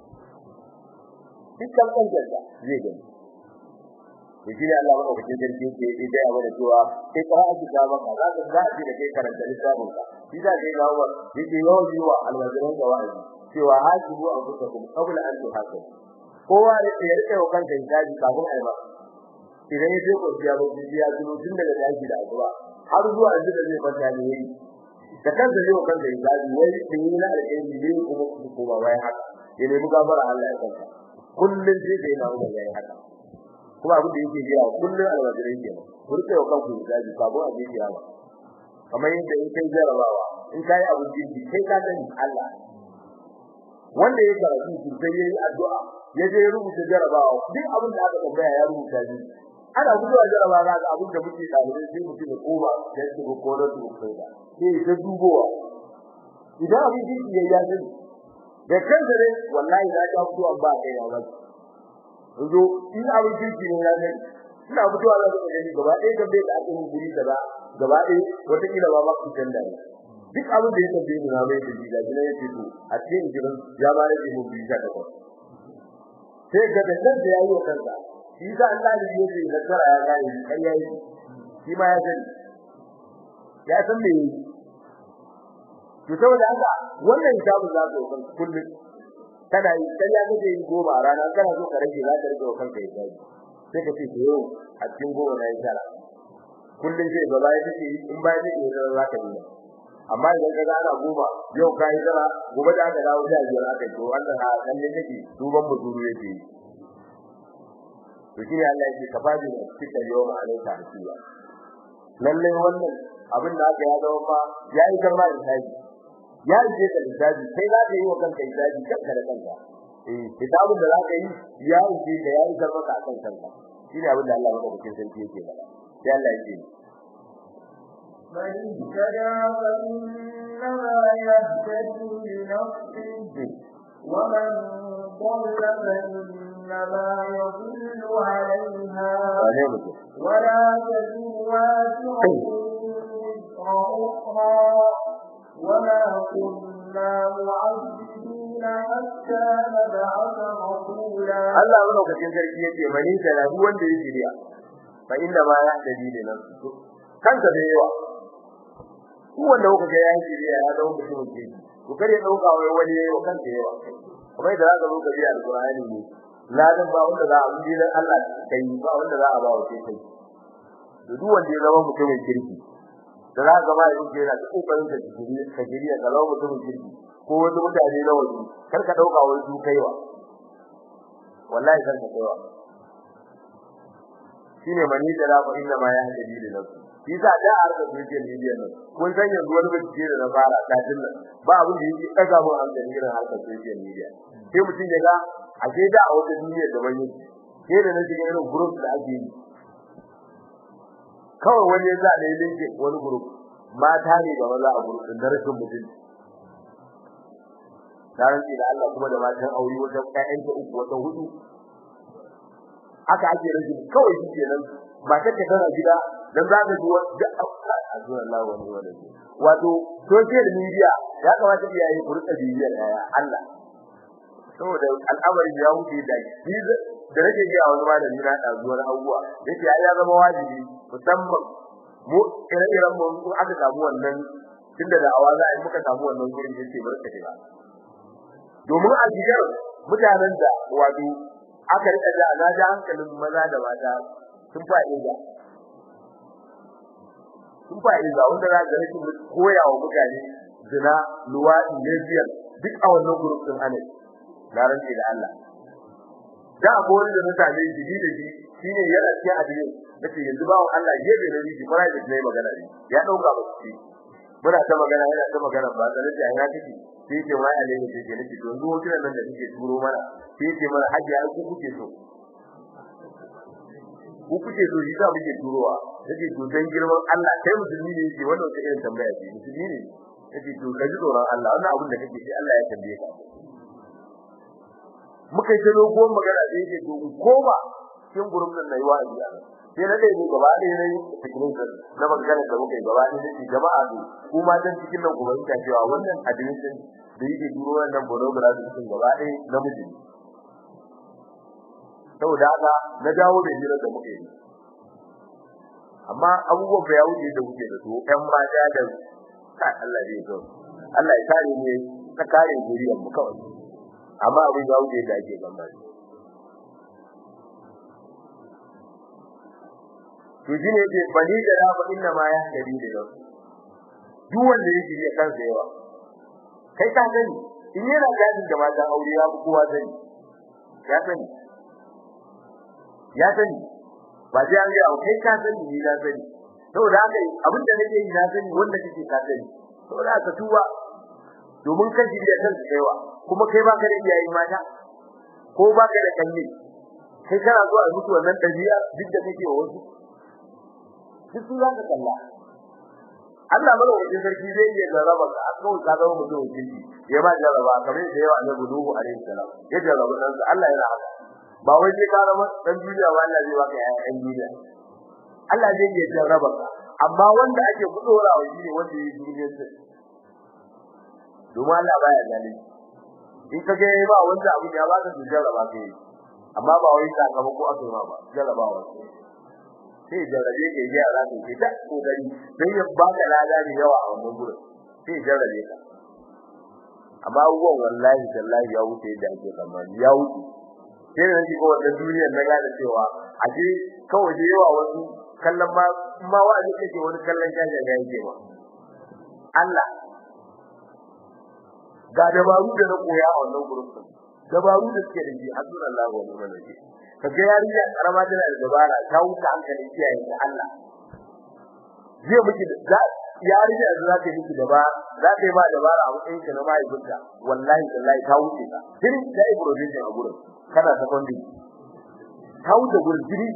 dukkan kanjar da zai gani to shi ne Allah ba ka cikin sarki ke yi da yawa da cewa sai ka haɗu da ba ka za ka za a ji da kai karanta littafin ka shi da kai ga wa yake yawan yi wa alwajiran ga wa'azi cewa hasibu an kusa kuma qabla an tuhasab kowa da ya rike wa kanka hisabi kafin ai ba idan ya je ko ya ba ji ya zuwa tun daga daji da azuwa har zuwa yanzu da zai fanta ne yayi da kanka zai wa kanka hisabi wai kin yi na alƙairi ne kuma kuma bayan haka ya nemi gafara Allah ya kanka kullun sai da yana da yayi haka kuma abin da yake jiya kullun alwajirai ke ku rike wa kanku hisabi kafin a je kiyama kamar yadda in kai jarabawa in kai abin jirgi kai ka sani Allah wanda ya karatu shi sai yayi addu'a ya je rubuta jarabawa duk abin da aka tambaya ya rubuta shi ana guduwa jarabawa ga abin da muke dalibai sai mutum ya koma da shi ko ko da su kai da sai ta dubowa idan abin jirgi ya yi sani da kansa ne wallahi na ta fito an ba kai ya ba zo in abin jirgi ne ya sani ina fitowa da su gani gaba ɗaya da bai da aka yi guri kaza gaba ɗaya wata kila ba ba ku tanda ne duk abin da ya tafi ni na mai da jiga gina yake to a cikin jirin ya ba rage mu bisa da ko sai ga da kansa yayi wa kansa shi da Allah ne yake da tsara ya gane kai yayi shi ma ya sani ya san me to saboda haka wannan kitabu za ka yi kullum kana yi sai ya gaje yi goma a rana kana so ka rage za ka rage wa kanka ya gaji sai ka ce to yau a cikin goma na yi tara kullum sai gaba ya take in ba ya take za ka yi amma idan ka gana goma yau ka yi tara gobe da aka dawo da biyar aka yi to wannan a kan ne take duban muturu yake yi to shi Allah yake ka fadi da cikin yau ma alaika hasiya lalle wannan abin da aka ya zama fa yayi karma da taji ya je ka lissafi sai za ka yi wa kanka lissafi kanka da kanka eh kitabun da za ka yi ya je da ya yi karma ka kan kanka shine abin da Allah madaukakin sarki yake faɗa sai Allah yake من اهتدى فإنما يهتدي لنفسه ومن ضل فإنما يضل عليها ولا تزر وازرة وزر أخرى وما كنا معذبين حتى نبعث رسولا Allah madaukakin sarki yake mani da duk wanda ya shirya fa inda ma ya dadi da nan kanka da yawa duk wanda kuka ga ya shirya ya zama mutum ke ku kare dauka wai wani yayi wa kanka yawa kuma da zaka zo ka bi alqur'ani ne ladan ba wanda za a bi dan Allah kai ba wanda za a ba wa kai duk wanda ya zama mutumin kirki da za ka ba yin jera da kokarin da jiri ka jiri ka lawo mutumin kirki ko wasu mutane na waje kar ka dauka wai su kaiwa wallahi kar ka kaiwa shine mani da rafa inna ma ya hadi da nafsi shi sa da arka social media nan kun san yanzu wani bincike da na fara kafin nan ba abin da yake daga mun hankali irin harkar social media sai mutum ya ga a sai da a wata duniya da ban yake sai da na shiga irin group da ake yi kawai wani ya za da ya linke wani group mata ne da maza a group din rashin mutum dan da Allah kuma da matan aure wata ƴaƴan ta uku wata hudu aka ake rashin kawai shi kenan matar ta tana gida dan za ka ji wanda Allah wani wani wato social media ya kamata iyaye ku rika bibiyar yaya Allah saboda al'amarin ya wuce da shi da nake ga wani malami na da zuwa abubuwa yace ai ya zama wajibi musamman mu ire-iren mu ko aka samu wannan tunda da awaza ai muka samu wannan gurin yace barka da domin a gidan mutanen da wato aka rika da na da hankalin maza da mata sun fa'ida sun fa'ida wanda za ga rashin koyawa mutane zina luwadi lesbian duk a wannan gurin din ana na rantsi da Allah da akwai da mutane jiji da shi shine yana cikin addini nace yanzu bawo Allah gebe ne shi fara da nayi magana ne ya dauka ba shi muna ta magana yana ta magana ba da nace ai na kike sai ce wai alai ne ce nake to yanzu wata nan da kike turo mana sai ce mana haji ai ku kuke so ku kuke so shi da muke turowa nace to dan girman Allah kai musulmi ne yake wannan wata irin tambaya ce musulmi ne nace to kaji tsoron Allah wannan abin da kake sai Allah ya tambaye ka muka yi dogo magana da yake to koma cikin gurin nan nayi wa'azi a nan sai na dai gaba da yayi cikin kan na magana da muka yi gaba da shi jama'a ne kuma dan cikin nan gobe ta cewa wannan admission da yake duro wannan program cikin gaba da namiji saboda haka na dawo da hira da muke yi amma abubuwan da ya wuce da muke da su ɗan mata da kai Allah ya so Allah ya kare mu ta kare zuriyar mu kawai amma abin ya wuce da ake gambari to shine yake bani da rafa inna ma ya dari da yau duk wanda yake ya kansa yawa kai ka sani in yana gadin da mata aure ya kowa sani ya sani ya sani ba sai an ga kai ka sani ni na sani saboda haka abin da nake yi na sani wanda kake ka sani saboda haka tuwa domin kan jiya kansa yawa kuma kai baka da iyaye mata ko baka da kalli kai kana zuwa mutu wannan dabi'a duk da kake wasu duk su zaka kalla Allah mana wajen sarki zai iya jarraba ka a kawai ka zama mutum kirki ya ba jarraba kamar da yawa annabi Nuhu alaihi salam ya jarraba dan Allah yana haka ba wai sai ka zama dan duniya ba Allah zai baka ƴaƴan duniya Allah zai iya jarraba ka amma wanda ake kudorawa shine wanda ya yi duniyar sa domin Allah baya zalunci in ka ga ba wanda abu ya baka su jarraba kai amma ba wai sakamako aka yi ma ba jarabawa sai jarabe ke ji a rafi ke ta kokari don ya baka lada da yawa a wannan gurin sai jarabe ka amma abubuwan wallahi tallahi ya wuce da ake tsammani ya wuce sai da nake kowa da duniyar na gane cewa a ce kawai da yawa wasu kallon ma ma wa'azi kake wani kallon jaja ga yake ba Allah ga dabaru da na koya a wannan gurin dabaru da suke da shi hasbunallahu wa ni'mal wakeel kaga yarinya karama tana da dabara ta wuce hankali kiyaye ta Allah zai miki da yarinya da za ta miki dabara za ta yi ba dabara a matsayin ka na mahaifinta wallahi wallahi ta wuce ka din da improvisation a gurin kana secondary ta wuce gurin jiri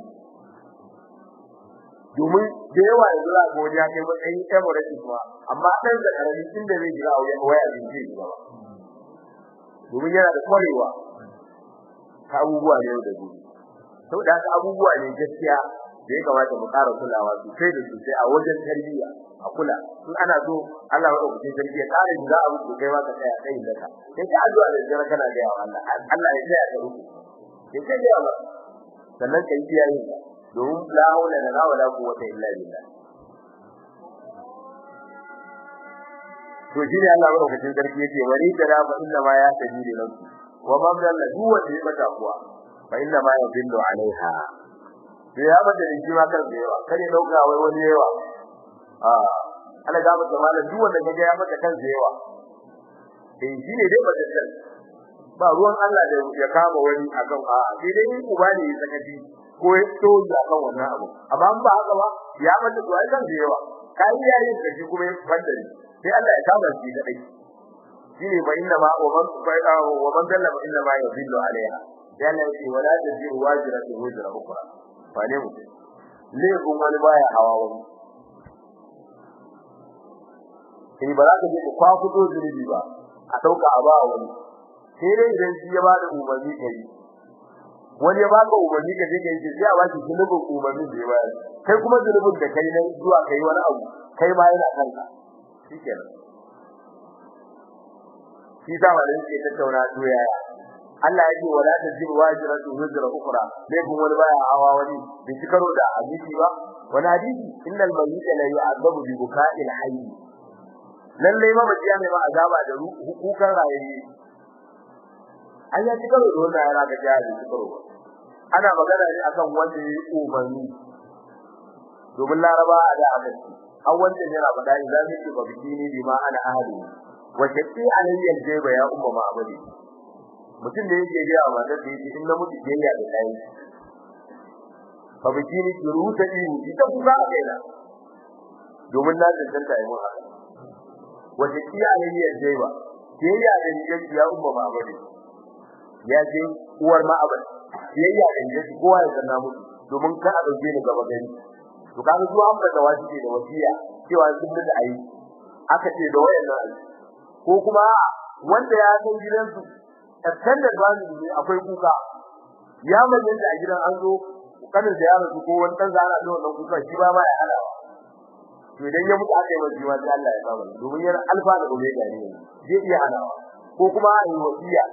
domin da yawa yanzu za ga wani ya kai matsayin emirates kuma amma ɗan da karami inda zai jira a wajen waya zai je gaba domin yana da kwarewa ta abubuwa ne da gobe saboda haka abubuwa ne gaskiya da ya kamata mu ƙara kulawa sosai da sosai a wajen tarbiyya a kula in ana so Allah ya dauke tarbiyya ƙara da abu da kai ma ka tsaya kai da ka sai ka addu'a da jira kana ga Allah Allah ya tsaya ka ruku sai ka ga Allah sannan kai iyaye domin la haula la wala quwwata illa billah to shi ne Allah madaukakin sarki yake wani da fa inna ma ya tabi da nafsi wa man dalla duk wanda ya bata kuwa fa inna ma yadillu alaiha to ya bada da jima kar da yawa kare dauka wai wani yawa ah ana ga mata malam duk wanda kaga ya mata kan yawa eh shi ne dai bada kan ba ruwan Allah da ya kama wani akan a sai dai ni uba ne ya sakaci ko ya tsoja akan wannan abu amma ba haka ba ya mata to ai kan yawa kai yayin da shi kuma ya fadda sai Allah ya kama shi kadai shine fa inna ma wa man wa man dalla fa inna ma yadillu alaiha sai Allah ya ce wala tajiru wajratu wajra ukhra fa ne mu le kun wani baya hawa wani sai ba za ka je kwa fito zulubi ba a dauka a ba wani sai dai idan shi ya ba da umarni kai wani ya baka umarni ka je kai sai a ba shi zulubin umarnin da ya bayar kai kuma zulubin da kai na zuwa kai wani abu kai ma yana kanka shikenan shi ta wanda yake tattauna to yaya Allah yake wala tajibu wajratu wajra ukhra dai kun wani baya hawa wani bai ci karo da hadisi ba wani hadisi innal mayyita la yu'adabu bi buka'il hayy lalle ma ba jiya mai ma azaba da hukukan rayuwa an ya ci karo da wannan yana ga jiya ci karo ana magana ne akan wanda ya umarni domin laraba a da abin an wanda yana faɗa idan yake ba bikini bi ma ana ahli wa shaqi alayya aljayba ya umma ma abadi mutum da yake ga matar da yake in na mutu jayya da kai fa bikini ki ruta ihu ita kuka a kaina domin na tantance ai mun haka wa shaqi alayya aljayba jayya da yake ya umma ma abadi ya ce uwar ma abadi jayya da yake kowa ya sanna mutu domin ka a dauke ni gaba gari to kaga zuwa an da wajibi da wasiya cewa sun da ayi aka ce da wayannan ayi ko kuma wanda ya san gidansu extended family ne akwai kuka ya manyan da a gidan an zo kanin da ya rasu ko wani dan zara da wannan kuka shi ba ma ya halawa to idan ya mutu aka yi wajibi ma sai Allah ya saba domin yana alfa da omega ne zai iya halawa ko kuma ayi wasiya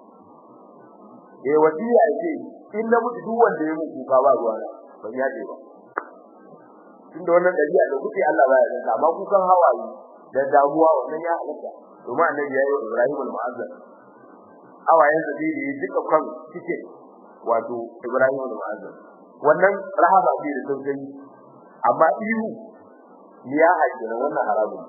eh wasiya ce in na mutu duk wanda ya mutu kuka ba ruwa ban ya ce ba tunda wannan dabi'a da kuke Allah baya da amma ku kan hawaye da damuwa wannan ya halatta kuma annabi yayi Ibrahim al-Mu'azzam hawayen da zai yi duka kan cike wato Ibrahim al-Mu'azzam wannan rahaba ce da tausayi amma iyu ya hajjira wannan haramun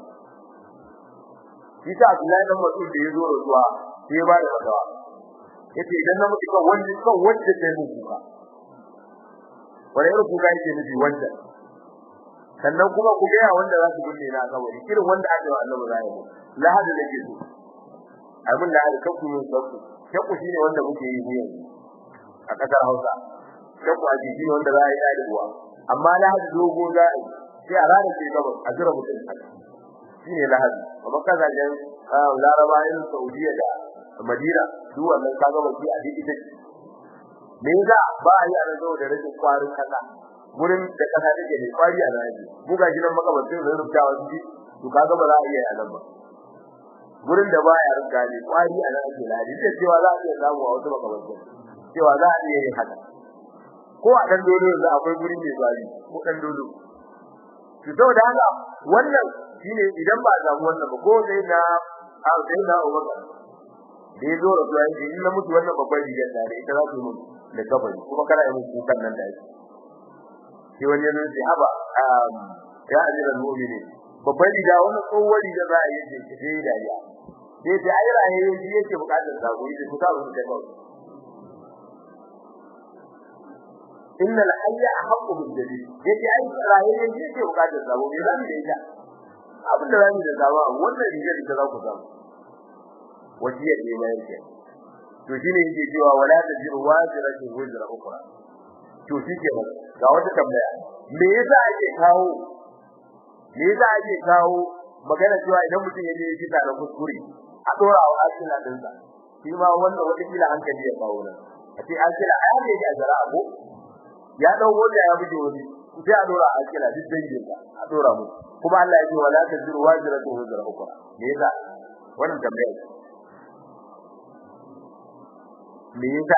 Isa Abdullahi dan Mas'ud da yazo rasuwa sai ba da fatawa yace idan na mutu kan wanda kan wanda sai mu kuka wani irin kuka yake nufi wanda sannan kuma ku gaya wanda za su binne na kabari irin wanda aka yi Allah zai yi lahadi da ke so abin da aka ku yin sauku shakku shine wanda muke yi ne yanzu a kasar Hausa shakku a jiki ne wanda za a yi da uwa amma lahadi dogo za a yi sai a ranar ce gaba a jira mutum shine lahadi amma kaza jan Laraba irin Saudiya da Madina duk wannan kaga baki a duk ita me yasa ba a yi a rajo da rashin kwarin kasa gurin da kasa take ne kwari a raji mu ga gidan makabartin da rubuta wa shi to kaga ba za a iya yalan ba gurin da ba ya rubuta ne kwari a raji ladi da cewa za a iya samu a wasu makabartin cewa za a iya yin haka ko a dan dole yanzu akwai guri mai zuwa ko dan dole to saboda haka wannan shine idan ba a samu wannan ba ko sai na a sai na Abubakar da ya zo da zuwa yake in na mutu wannan babban rigar da ita za su yi mutu da kabari kuma kana yi mutu kukan nan da yake sai wani yanzu sai haba ya ajiran mu'mini babban riga wannan tsohuwar riga za a yi ce sai dariya sai sai ai raye shi yake bukatar sako yake ku ta mutu da kawai inna al-hayya ahqqu bil jadid yace ai raye ne yake bukatar sabo me zamu da ita abin da zamu da sabo wannan rigar ita za ku samu wasiyar ne mai yake to shine yake cewa wala tajiru wajiratu wajra ukhra to shike ba ga wata tambaya me yasa ake kawo me yasa ake kawo magana cewa idan mutum ya je ya fita da kuskure a dora wa asila dinsa shi ma wannan wata kila hankali ya kawo nan a ce asila ai ne ya jara ko ya dau wanda ya buge wani sai a dora a kila duk dangin sa a dora mu kuma Allah ya ce wala taziru wajratu wajra ukhra me yasa wannan tambaya me yasa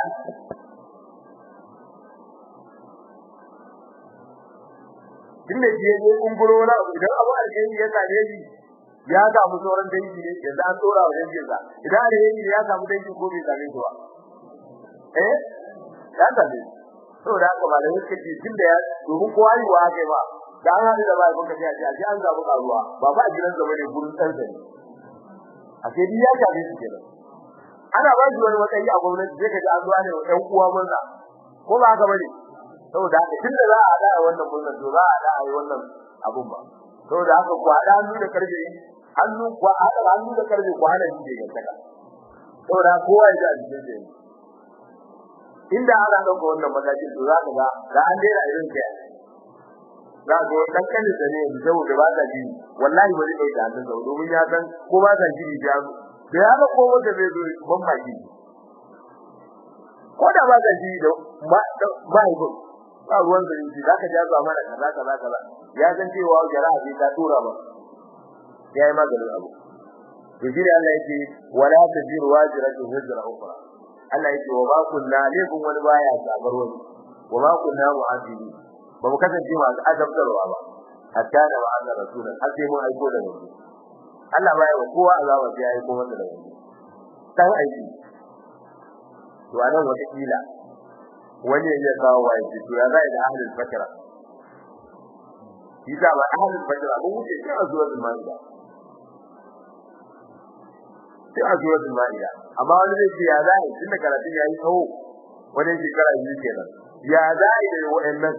tunda shi ya je kunguro na idan abu alheri ya same shi ya samu sauran dangi ne yanzu an dora wa dangin sa idan alheri ya samu dangi ko bai same shi ba eh ya same shi saboda haka ba da yake ji tunda ya domin kowa yi wa kai ba da an hadu da bai kuka ce a ji an zabu karuwa ba ba gidan zama ne gurin dan sani a sai dai ya kabe shi kenan ana ba shi wani matsayi a gwamnati sai ka ji an zuwa ne wa ɗan uwa murna ko ba haka bane saboda haka tunda za a da wannan murna to za a da ai wannan abun ba saboda haka ku hada hannu da karfe hannu ku hada hannu da karfe ku hana shi da gantaka saboda kowa ya ji a cikin shi inda ana dauka wannan matakin to za ka ga da an daina irin kai za ka ga dan kan da ne saboda ba ta ji wallahi ba zai dauka hannun sa domin ya san ko ba ta ji ya da ya ga ko wanda zai zo ban ba ji ko da ba ta ji da ba ba ko ba ruwan da ji za ka ja zuwa mana kaza kaza kaza ya san cewa jara'a bai ta tura ba ya yi maganin abu to shi ne Allah yake wala tajiru wajratun hijra ukhra Allah yake wa ba kunna laifin wani baya sabar wani wa ba kunna mu'azibi ba mu kasance masu azabtarwa ba hatta da ma'ana rasulun har sai mun aiko da wani Allah baya wa kowa azaba sai ya aiko masa da wani dan aiki to anan wata kila wani ya kawo wa yake to ya zai da ahlul fakra shi da ba ahlul fakra mun wuce shi a zuwa zulmani sai a zuwa Maida amma wani zai ce ya zai tunda karatu ya yi tsawo wani shekara biyu kenan ya zai da wa'annan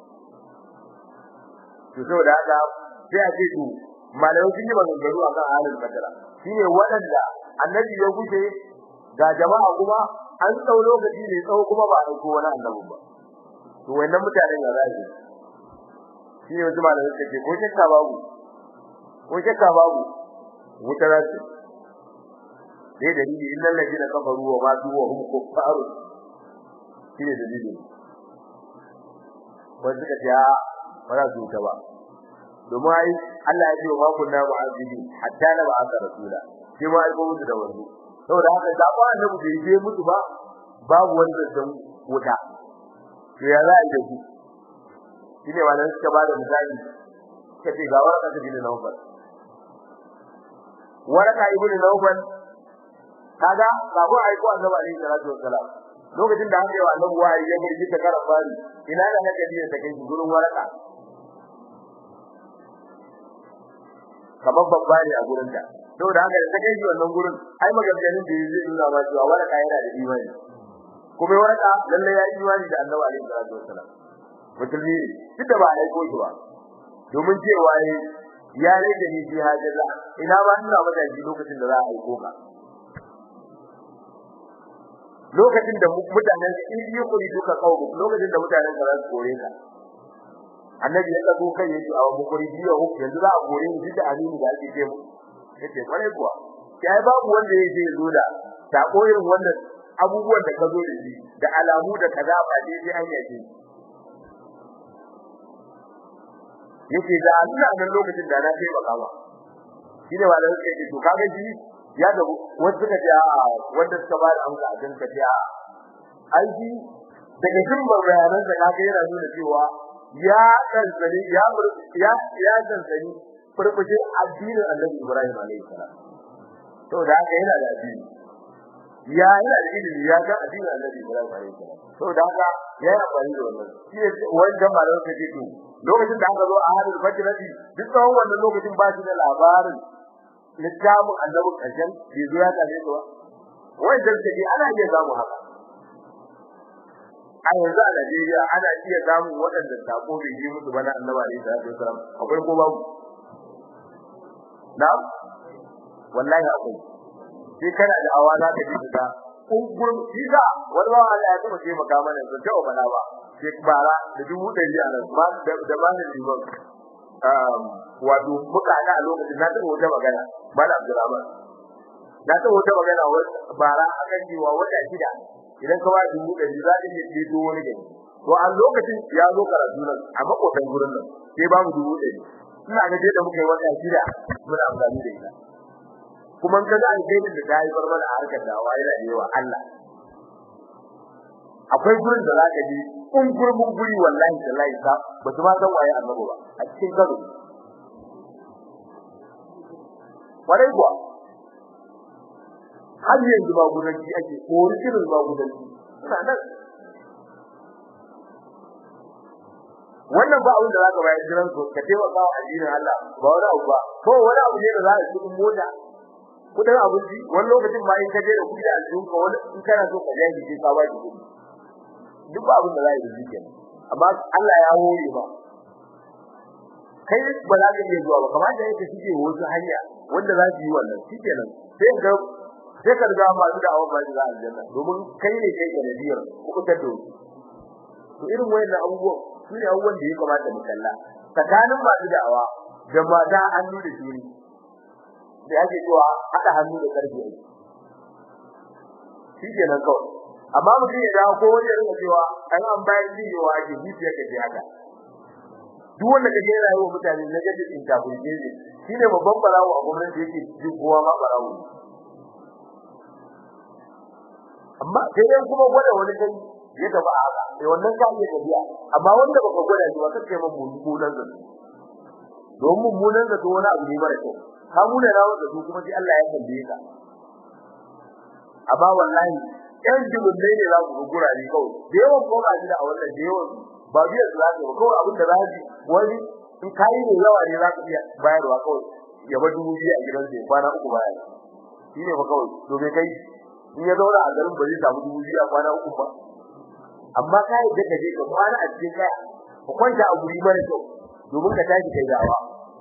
to saboda haka sai a ce to malamai sun yi maganganu akan halin kadara shine waɗanda annabi ya gushe ga jama'a kuma an tsau lokaci ne tsawo kuma ba a ko wani annabi ba to wannan mutanen ya zai shine wasu malamai suka ce ko shakka babu ko shakka babu wuta za su dai dalili innal ladina kafaru wa matu wa hum kuffar shine dalili wanda suka ce ba za su ta ba domin ai Allah ya ce wa kunna mu'azzibin hatta na ba'atha rasula sai ma aiko musu da wani saboda haka da ba annabi bai je musu ba babu wanda zan wuta to ya za a yi da su shine wannan suka ba da misali kace ga waraka ta bin Nawfal waraka ibn Nawfal kaga kafin aiko annabi alaihi salatu wassalam lokacin da aka yi wa annabi wahayi ya burji ta karan bari ina da nake biye ta kai gurin waraka kamar babba ne a gurin ta saboda haka da ta kai wannan gurin ai maganganun da zai nuna ma cewa waraka yana da imani kuma waraka lalle ya yi imani da annabi alaihi salatu wassalam musulmi duk da ba a aiko shi ba domin cewa ya rage ni fi hajjala ina ma ina madaji lokacin da za a aiko ka lokacin da mutanen in yi kuri duka kawo lokacin da mutanen ka za su kore ka annabi ya dago kai yace a mu kuri biyo hu yanzu za a kore ni da amini da ake ce mu yace bare kuwa kai babu wanda yake zo da ta koyin wannan abubuwan da ka zo da shi da alamu da kaza ba dai sai an yace yace da Allah nan lokacin da na kai baka ba shine wanda yake to kaga shi ya da wasu suka ce a wanda suka ba da amsa a jinka ce a aiki daga jin bayanan da kaga yana nuna cewa ya tsantsani ya ya ya tsantsani furfushin addinin Annabi Ibrahim alaihi salam to da haka yana da addini ya yana da ilimi ya ga addinin Annabi Ibrahim alaihi salam to da haka ya yi amfani da wannan shi ne wanda malamin ka ce to lokacin da aka zo a hadin fajrati duk tsawon wannan lokacin ba shi da labarin littafin Annabi karshen bai zo ya kare ba wai dan take ana iya samu haka a yanzu a Najeriya ana iya samun waɗanda sako bai yi musu bana Annabi alaihi salatu wasallam akwai ko babu na'am wallahi akwai sai kana da awa za ka ji da kungun shiga wani ba Allah ya taba taimaka mana da ta bala ba sai bara da dubu ɗari a nan ma da ma da liman um wato muka ga a lokacin na taba wata magana mala Abdulrahman na taba wata magana bara akan cewa wata shida idan ka ba dubu ɗari za ka iya ceto wani gari to a lokacin ya zo karatu nan a makotan gurin nan sai ba mu dubu ɗari ina ga dai da muka yi wata shida muna amfani da ita kuma ka ga alherin da ta yi barbar a harkar dawa yana da yawa Allah akwai gurin da zaka ji kun gurbin guri wallahi tallahi sa ba su ma san waye annabi ba a cikin gado kwarai kuwa har yanzu ba gudanci ake ko irin ba gudanci suna nan wannan ba abin da zaka bayar jiran su ka taimaka wa addinin Allah ba wani abu ba ko wani abu ne da za a cikin mota kudin abinci wani lokacin ma in ka je da kudi a cikin ka wani in kana so ka jaji sai ka baki kudi duk ba abin da za a yi da amma Allah ya hore ba kai ba za ka iya zuwa ba kamar da yake shige wasu hanya wanda za su yi wannan shikenan sai ga sai ka riga ma da awon ba da aljanna domin kai ne kai ga nabiyar ku ta do to irin wayannan abubuwan su ne abubuwan da ya kamata mu kalla tsakanin masu da'awa da mata hannu da shiri da yake cewa haɗa hannu da ƙarfi ai shi kenan kawai amma mutum ya dawo ko wani ya rinka cewa an an bayan jin yawa ake zuciya ka ce haka duk wanda kaje yana yi wa mutane na gaji in kafin jeje shine babban barawo a gwamnati yake jin kowa ma barawo amma sai yan kuma gwada wani kai ya gaba a haka sai wannan ka iya tafiya amma wanda baka gwada shi ba kake mun mummunan zato don mummunan zato wani abu ne mara kyau ka muna rawo da su kuma sai Allah ya tambaye ka amma wallahi yan jibin ne za ku gura ni kawai da yawan ko ba da a wannan da yawan ba biya su za ba kawai abin da za ji wani in kai ne yawa ne za ka iya bayarwa kawai ya ba dubu biyu a gidan sai kwana uku baya shi ne ba kawai to bai kai in ya zauna a garin ba zai samu dubu biyu a kwana uku ba amma ka yi daga je ka kwana a cikin kaya ka kwanta a guri mara kyau domin ka tashi kai dawa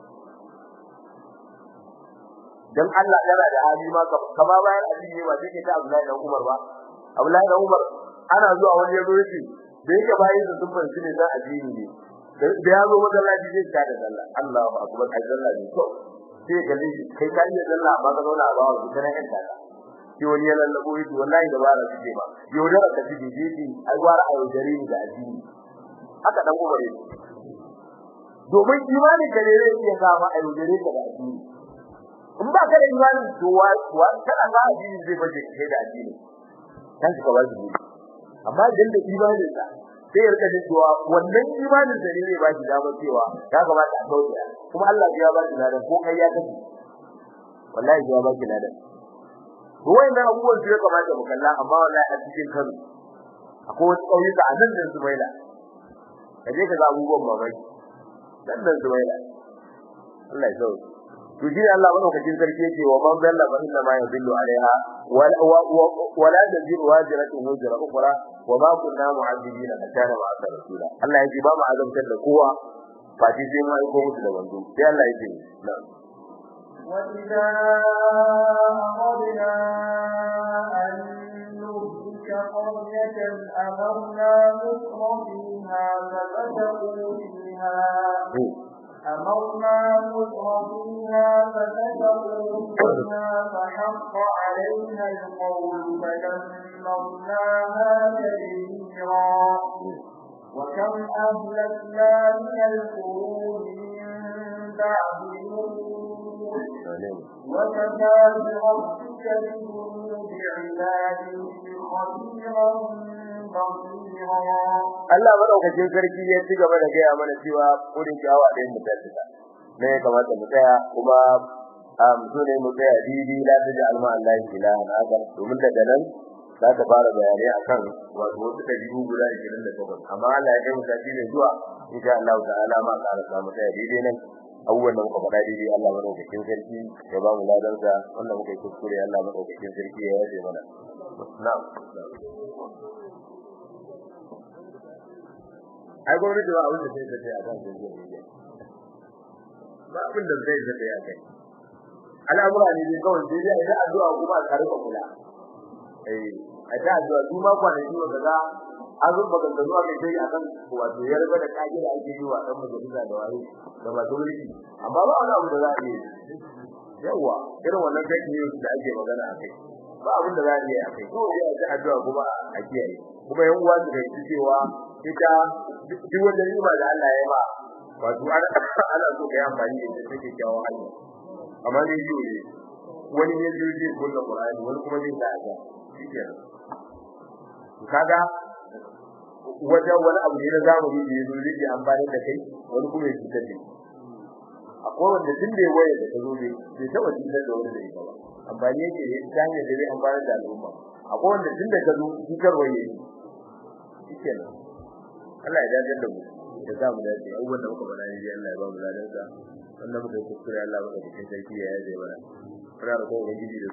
dan Allah yana da hali ma ka ba bayan addini ba sai ta Abdullahi dan Umar ba Abdullahi dan Umar ana zuwa wani yazo yace da yake bayin da sun fanci ne dan addini ne da ya zo masallaci zai ta da sallah Allahu akbar ai sallah ne to sai ga ni kai ka yi sallah ba ka zauna ba wa kana yan ta ki wani ya lallabo yi wallahi da bara suke ba yau da ka ji ji ai gwara a yaudare ni da addini haka dan Umar ne domin imani kare ne ya kama a yaudare ka da addini in ba ka da imani to wa wa kana ga addini zai baje kai da addini kan ka ba shi amma idan da imanin sa sai ya rika cewa wannan imanin sa ne zai ba shi dama cewa ya kamata a kauce kuma Allah ya ba shi ladan ko kai ya kace wallahi ya ba shi ladan ruwai na abubuwan da ya kamata mu kalla amma wallahi a cikin Kano akwai wasu ƙauyuka a nan da Zubaila kaje ka ga abubuwan mamaki nan da Zubaila Allah ya sauke to shi Allah madaukakin sarki yake wa man dalla fa inna ma yadillu alaiha wa la taziru wajratun wajra ukhra wa ma kunna mu'adhibina hatta ma asa rasula Allah yake ba mu azabtar da kowa fa shi sai mai ko musu da wanzu sai Allah yake na'am وإذا أردنا أن نهلك قرية أمرنا مكر فيها ففتقوا فيها أمرنا مكر فيها ففتقوا فيها فحق علينا القول فدمرناها تدميرا وكم أهلكنا من القرون من بعد وكفى بربك بذنوب عباده خبيرا قصيرا Allah madaukakin sarki ya ci gaba da gaya mana cewa kudin kyawa ɗayan mu tafi ne ya kamata mu tsaya kuma am so ne mu tsaya didi la ta alma Allah ilahan akar domin daga nan za ka fara bayanai akan wato wasu dabi'u guda 28 amma Allah ya kai mu tafi ne zuwa insha Allah ta'ala ma ka rasa mu tsaya didi nan abubuwan da muka faɗa didi Allah madaukakin sarki ya ba mu ladansa wannan muka yi kuskure Allah madaukakin sarki ya yaje mana na'am ai gwamnati ba abin da sai ta tsaya kan social media ba abin da zai ta tsaya kai al'amura ne dai kawai sai dai idan addu'a kuma ka rika kula eh a ta addu'a su ma kwanaki ba kaza an zo ba ganga zuwa kai sai akan wato ya riga da kaji da ake yi wa dan majalisa da waye da masu mulki amma ba wani abu da za a yi yawa irin wannan fake news da ake magana a kai ba abin da za a yi a kai ko ya ta addu'a kuma a kiyaye kuma yan uwa su kai cewa ita duk wanda nima da Allah ya ba wato ana ana so kai amfani da ita take kyawu hanya amma dai yi ne wani ne zai je kullu Qur'ani wani kuma zai sa aka shikenan kaga wajen wani abu ne na zamani da yazo zai amfani da kai wani kuma ya cutar da akwai wanda tun da waye da ta zo ne bai taba cutar da wani da ita ba amfani yake ne ta hanyar da zai amfani da al'umma akwai wanda tun da ka zo cutar waye shikenan Allah ya dace da mu ya sa mu dace abubuwan da muka bada ne Allah ya ba mu ladansa wannan muka yi kuskure Allah muka cikin sarki ya yaje mana fara da kowa gidi da